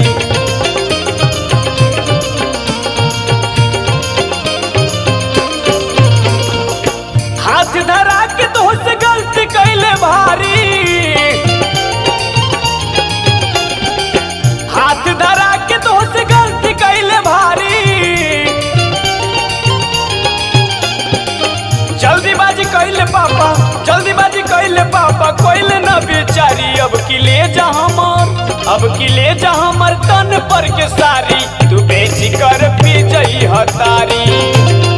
हाथ धरा के तो से गलती कैले भारी हाथ धरा के तो से गलती कैले भारी जल्दीबाजी कैले पापा जल्दीबाजी कैले पापा कोइले न बेचारी अब की ले जा हमर अब की ले जा हमर तन पर के सारी तू बेच कर पी जई हतारी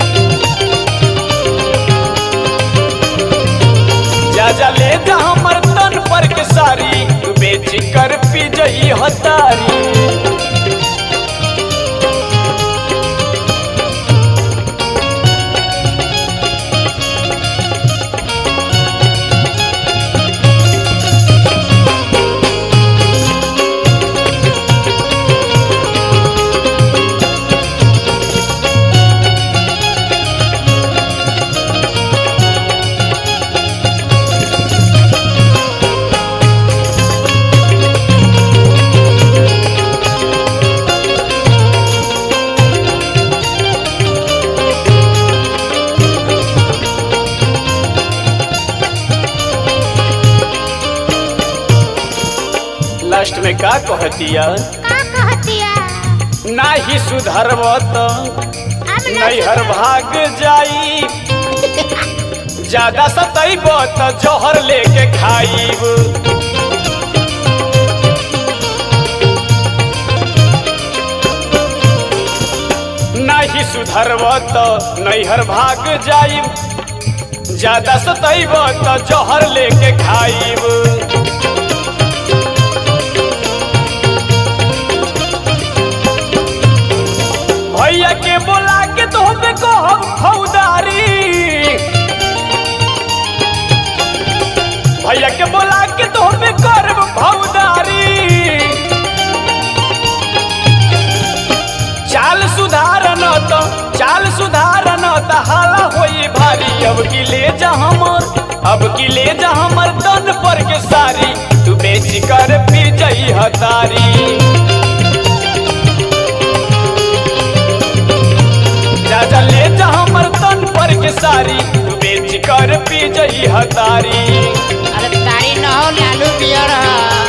जा जा ले जा हमर तन पर के सारी तू बेच कर पी जई हतारी में का कहतिया का कहतिया नाही सुधरब त हम ना नैहर भाग जाई ज्यादा सतैब त जहर लेके खाईब नाही सुधरब त नैहर भाग जाईब ज्यादा सतैब त जहर लेके खाईब भैया के बोला के तो हमें कहब फौदारी भैया के बोला के तो हमें करब फौदारी चाल सुधारन त चाल सुधारन त हाला होई भारी अब की ले जा हमर अब की ले जा हमर तन पर के सारी तू बेच कर पी जई हतारी जा ले जा हमर तन पर के सारी तू बेच कर पी जई हतारी अरे तारी न हो लालू पियर ह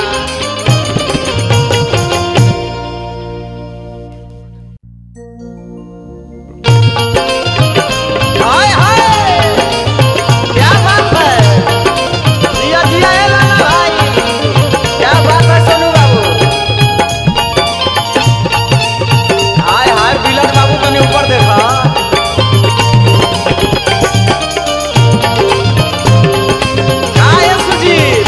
हाय हाय क्या बात है जिया जिया ए लाला भाई क्या बात है सोनू बाबू हाय हाय बिलन बाबू तने ऊपर देखा हाय सुजीत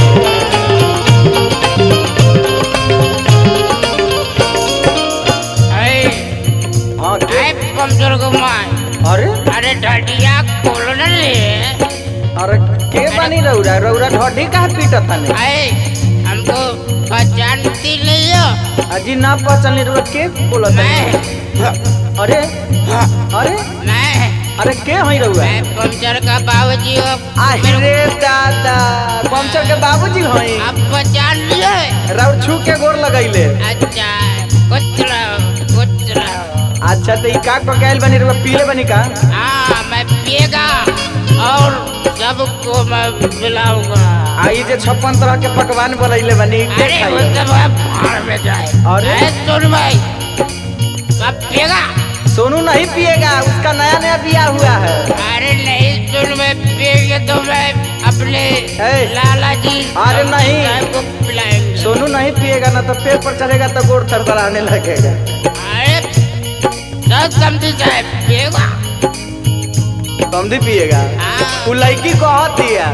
हाँ के आए कमजोर गुमाए अरे अरे ढटिया खोलो न ले अरे के बनी रौरा रौरा ढोडी कहाँ पीटत तने आए हमको पहचानती नहीं हो अजी ना पहचान रौरा के बोलत मैं तने अरे अरे मैं अरे के हई रौरा मैं पंचर का बाबूजी हो अरे दादा पंचर के बाबूजी हई आप पहचान लिए रौर छू के गोर लगैले अच्छा कुछ रहो कुछ रहो अच्छा तो ई का को गैल बनी रौरा पीले बनी का हाँ मैं पिएगा और सबको मैं पिलाऊंगा आई जे छप्पन तरह के पकवान बनैले बनी के अरे वो खाई सब अब भाड़ में जाए अरे? अरे सुन भाई अब पिएगा सोनू नहीं पिएगा उसका नया नया बिया हुआ है अरे नहीं सुन मैं पिएंगे तो मैं अपने ए, लाला जी अरे नहीं। साहब को पिलाएंगे सोनू नहीं पिएगा ना तो पेट पर चढ़ेगा तो गोड़ थरथराने लगेगा अरे सब समझी साहब पिएगा समझी पिएगा हाँ उ लड़की कहती है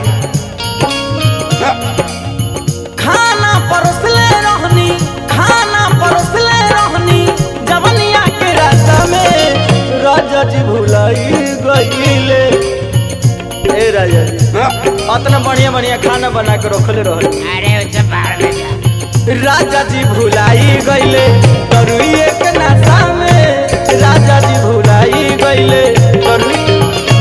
खाना परोसले रहनी खाना परोसले रहनी जवनिया के रास्ता में राजा जी भुलाई गईले ए राजा जी अतना बढ़िया बढ़िया खाना बना के रखले रहनी अरे उसे भाड़ में जा राजा जी भुलाई गईले तरुए के नाशा में राजा जी भुलाई गईले तरुई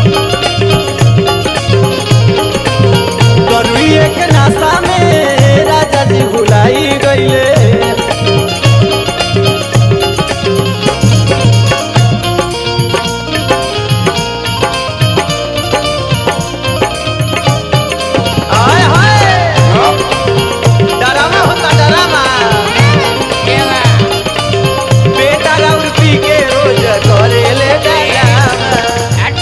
तरुए के नाशा में राजा जी भुलाई गईले हाय हाय डरामा होता डरामा पिएगा बेटा राउर पी के रोज करे ले डरामा हट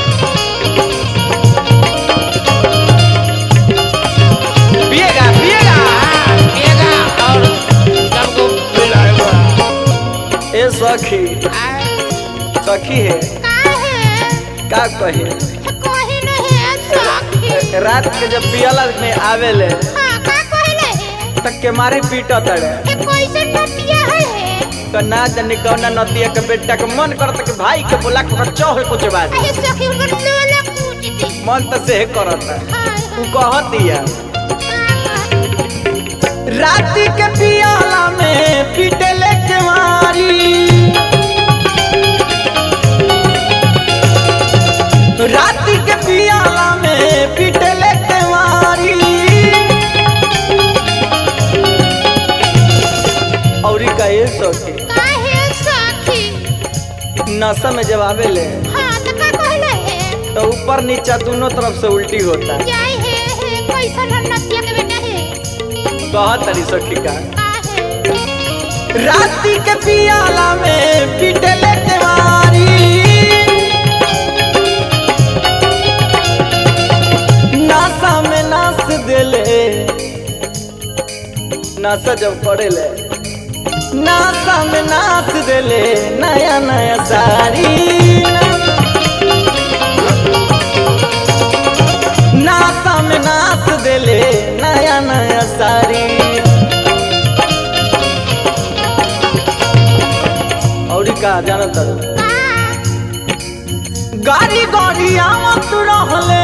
पिएगा पिएगा हाँ पिएगा और सबको पिलाएगा ए सखी हाँ, सखी है का कहे कोई नहीं है सखी रात के जब पियला में आवेले हाँ का कहले है तक के मारे पीटा तड़े ये कैसे टटिया है तो ना जाने कौना नतिया के बेटा के मन करता कि भाई के बोला के चौहे कुछ बात अरे सखी उनकर लोला कूच दी मन तो से करता हाँ उ कहतिया हाँ रात के पियाला में पीटले के मारी रात के पियाला में पीटले के मारी और ई का ये सखी काहे सखी नशा में जब आवेले हाँ तो का कहले है तो ऊपर नीचा दोनों तरफ से उल्टी होता जाए है है कैसन हम नतिया के बेटा है कहा तरी सखी का काहे राती के पियाला में पिटले केवारी नासा में नाच देले नासा जब करेले नासा में नाच देले नया नया साड़ी नासा में नाच देले नया नया साड़ी और का जानत गाड़ी गाड़ी आवत रहले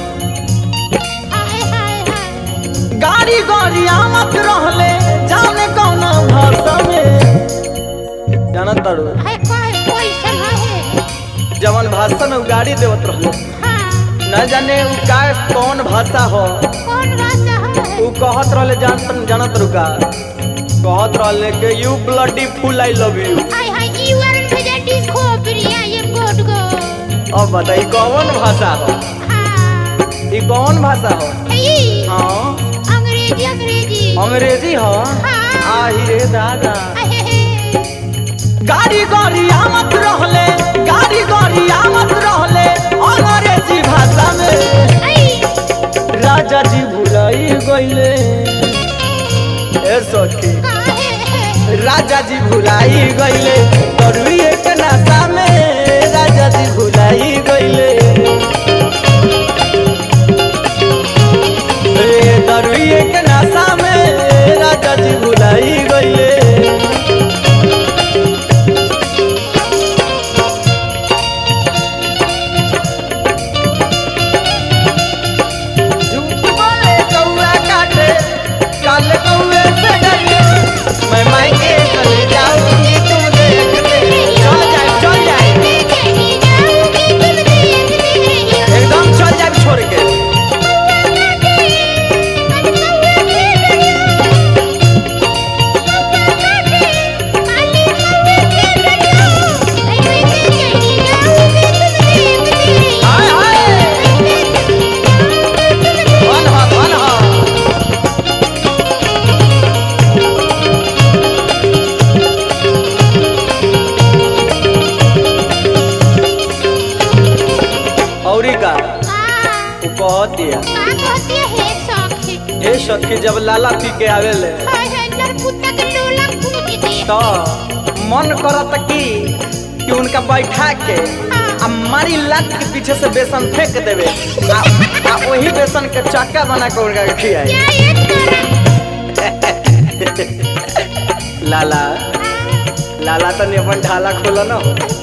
हाय हाय हाय गाड़ी गाड़ी आवत रहले जाने कौन भाषा में जानत तारू हाय कोई कोई समा है जवन भाषा में उ गाड़ी देवत रहले हाँ न जाने उ का कौन भाषा हो कौन भाषा है उ कहत रहले जानत जानत रुका कहत रहले कि you bloody fool I love you hi hi you are भेजा डिस्को प्रिया ये बोट गो अब बताई कौन भाषा हो हाँ ई कौन भाषा हो ई हाँ अंग्रेजी अंग्रेजी अंग्रेजी हो हाँ। आही रे दादा आहे हे गाड़ी गाड़ी आवत रहले गाड़ी गाड़ी आवत रहले अंग्रेजी भाषा में आई राजा जी भुलाई गईले ए सखी काहे है राजा जी भुलाई गईले दरुई एक नशा में राजा जी भुलाई गईले ए दरुई एक नशा में राजा जी भुलाई गईले झूठ बोले कौआ काटे काल कौए से डरिए मैं मायके चले जाऊंगी तुम देखते चल जाए चल जाए एकदम चल जाए छोड़ के हाय हाय धन हा धन हा औरी का उ कह दिया हे सखी जब लाला पी के आवेले तो मन करत कि कि उनका बैठा के आ मारी लात के पीछे से बेसन फेंक देवे आ, आ वही बेसन के चक्का बना के उनका के खियाए लाला लाला तो नहीं अपन ढाला खोलो न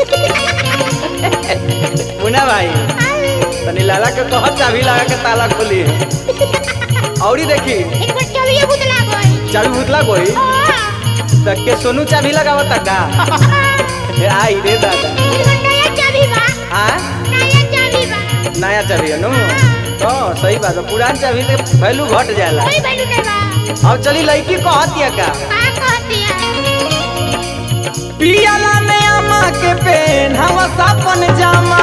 मुन्ना भाई तनी लाला के कह चाबी लगा के ताला खोली औरी देखी चाबी भूतला कोई त के सोनू चाबी लगावता का ए, आई रे दादा आ नया चाबी है नु तो सही बात है पुरान चाबी के वैल्यू घट जाला अब चली लड़की कहतिया का पियाला में अम्मा के पेन हम सपन जामा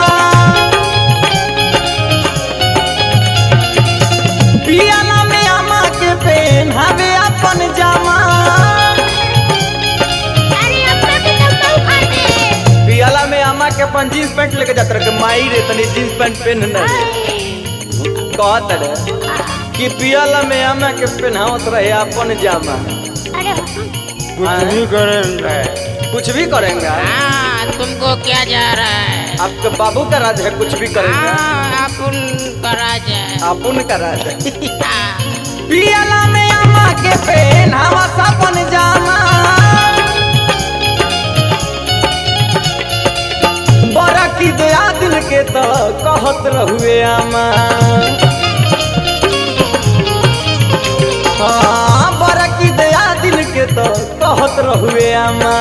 पियाला में अम्मा के पेन हवे अपन जामा पियाला में अम्मा के अपन जींस पैंट लेके जात रहे माई रे तनी जींस पैंट पहन न कहत रे कि पियाला में अम्मा के पहनावत रहे अपन जामा कुछ भी करेंगे कुछ भी करेंगे हाँ तुमको क्या जा रहा है आपके बाबू का राज है कुछ भी करेंगे हाँ अपन करा जाए अपुन का राज है हाँ, पियाला में अम्मा के पेन हवा सपन जामा बड़ा की दया दिल के तो कहत रहुए अम्मा हाँ बड़ा की दया दिल के तो कहत रहुए अम्मा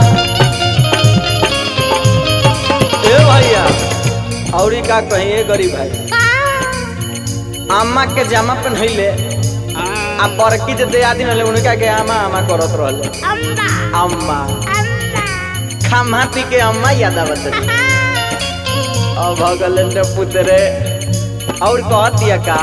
ए भैया औरी का कहिए गरीब भाई अम्मा के जामा पहनैले आ बड़की जे दे आदमी रहले उनका के अम्मा अम्मा करत रहले अम्मा खामा पी के अम्मा याद आवत रहे अब भगल ने पुतरे और कहतिया का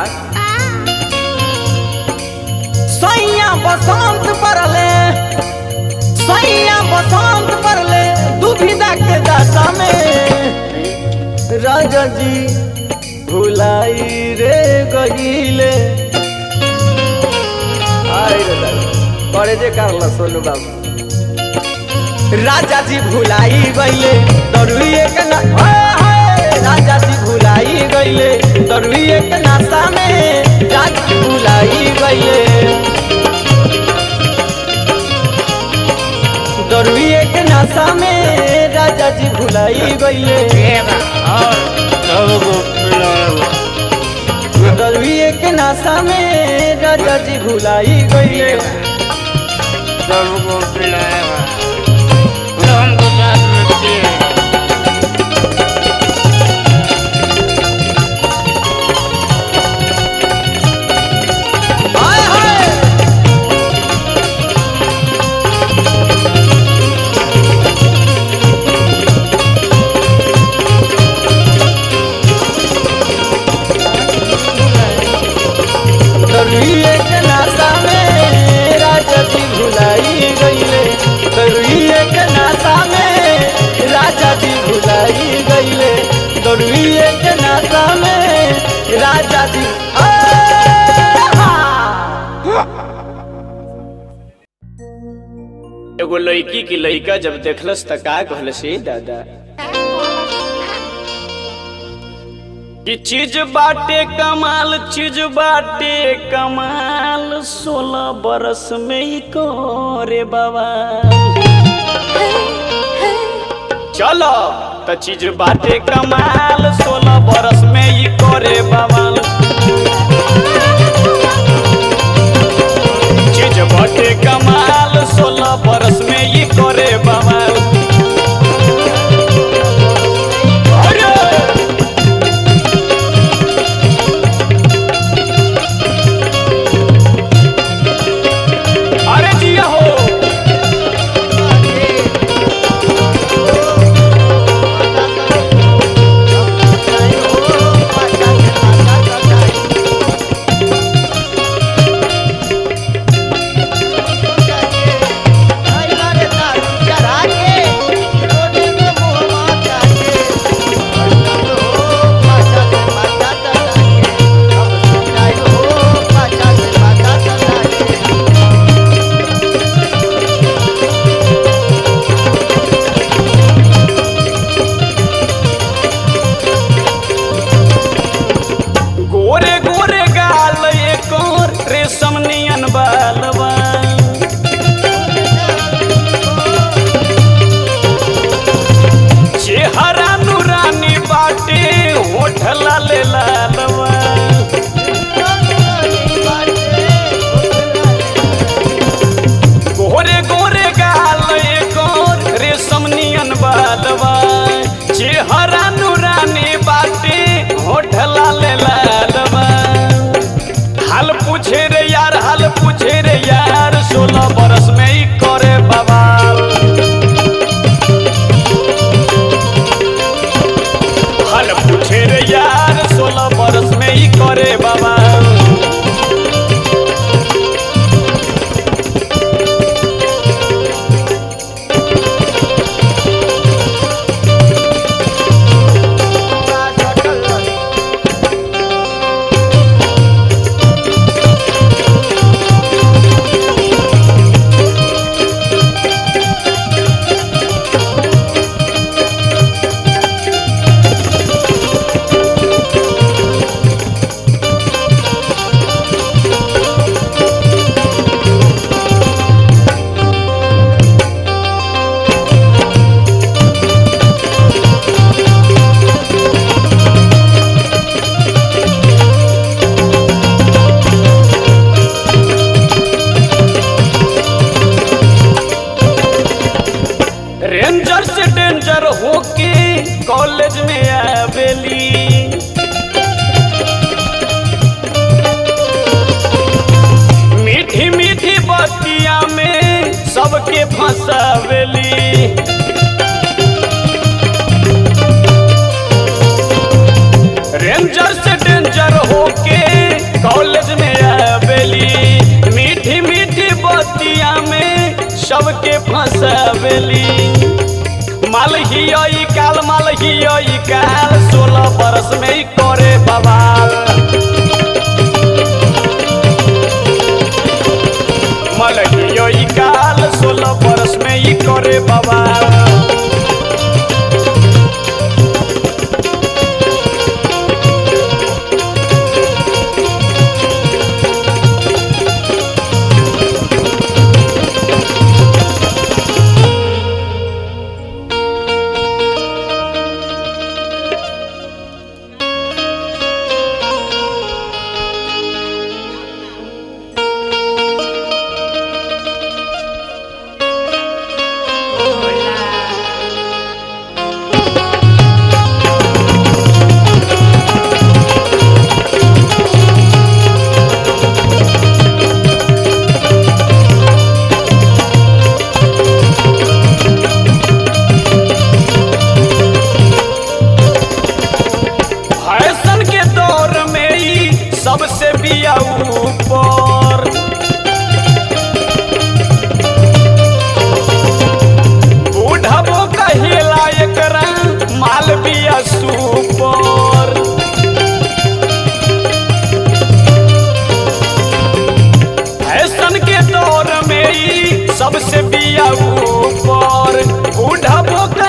सैया बसंत परले सैया बसंत पर ले दुविधा के दशा में राजा जी भुलाई रे गईले आई रे दादा, करे जे करला सोनू बाबू राजा जी भुलाई गईले दरुइए के ना हाय, हाय, राजा जी भुलाई गईले दरुइए के नाशा में राजा जी भुलाई गईले दरुइए के नाशा में राजा जी भुलाई गईले दरुइए के नाशा में राजा जी भुलाई गईले सबको पिलाएगा हमको साथ में दिए हाय हाय दरुइए के नाशा में राजा जी भुलाई गईले दरुइए के नाशा में राजा जी भुलाई गईले दरुइए के नाशा में राजा जी आ, हा। एगो लड़की की लड़का जब देखलस त का कहलस "ए दादा कि चीज बाटे कमाल चीज बाटे कमाल सोलह बरस में ही करे बाबा चलो त चीज बाटे कमाल सोलह बरस में ही करे बवाल चीज बाटे कमाल सोलह बरस में ही करे बवाल अरे! अरे जिया हो गोरे गोरे गाल एक और रेशम नियन बालवा चेहरा नूरानी बाटे होठ लाल लालवा गोरे गोरे गाल एक और रेशम नियन बालवा चेहरा नूरानी बाटे होठ लाल लालवा हाल पूछे रे यार हाल पूछे रे यार सोलह बरस में ही करे बवाल हाल पूछे रे यार सोलह बरस में ही करे बवाल रेंजर से डेंजर होके कॉलेज में आवेली मीठी मीठी बतिया में सबके फंसावेली रेंजर से डेंजर होके कॉलेज में आवेली मीठी मीठी बतिया में सबके फंसा देवेली माल ही आई काल माल ही आई काल सोलह बरस में ही करे बवाल माल ही आई काल सोलह बरस में ही करे बवाल फैशन के दौर में ही सबसे बिया ऊपर बूढ़बो कहिला एकरा माल बिया सुपर फैशन के दौर में ही सबसे बिया ऊपर बूढ़बो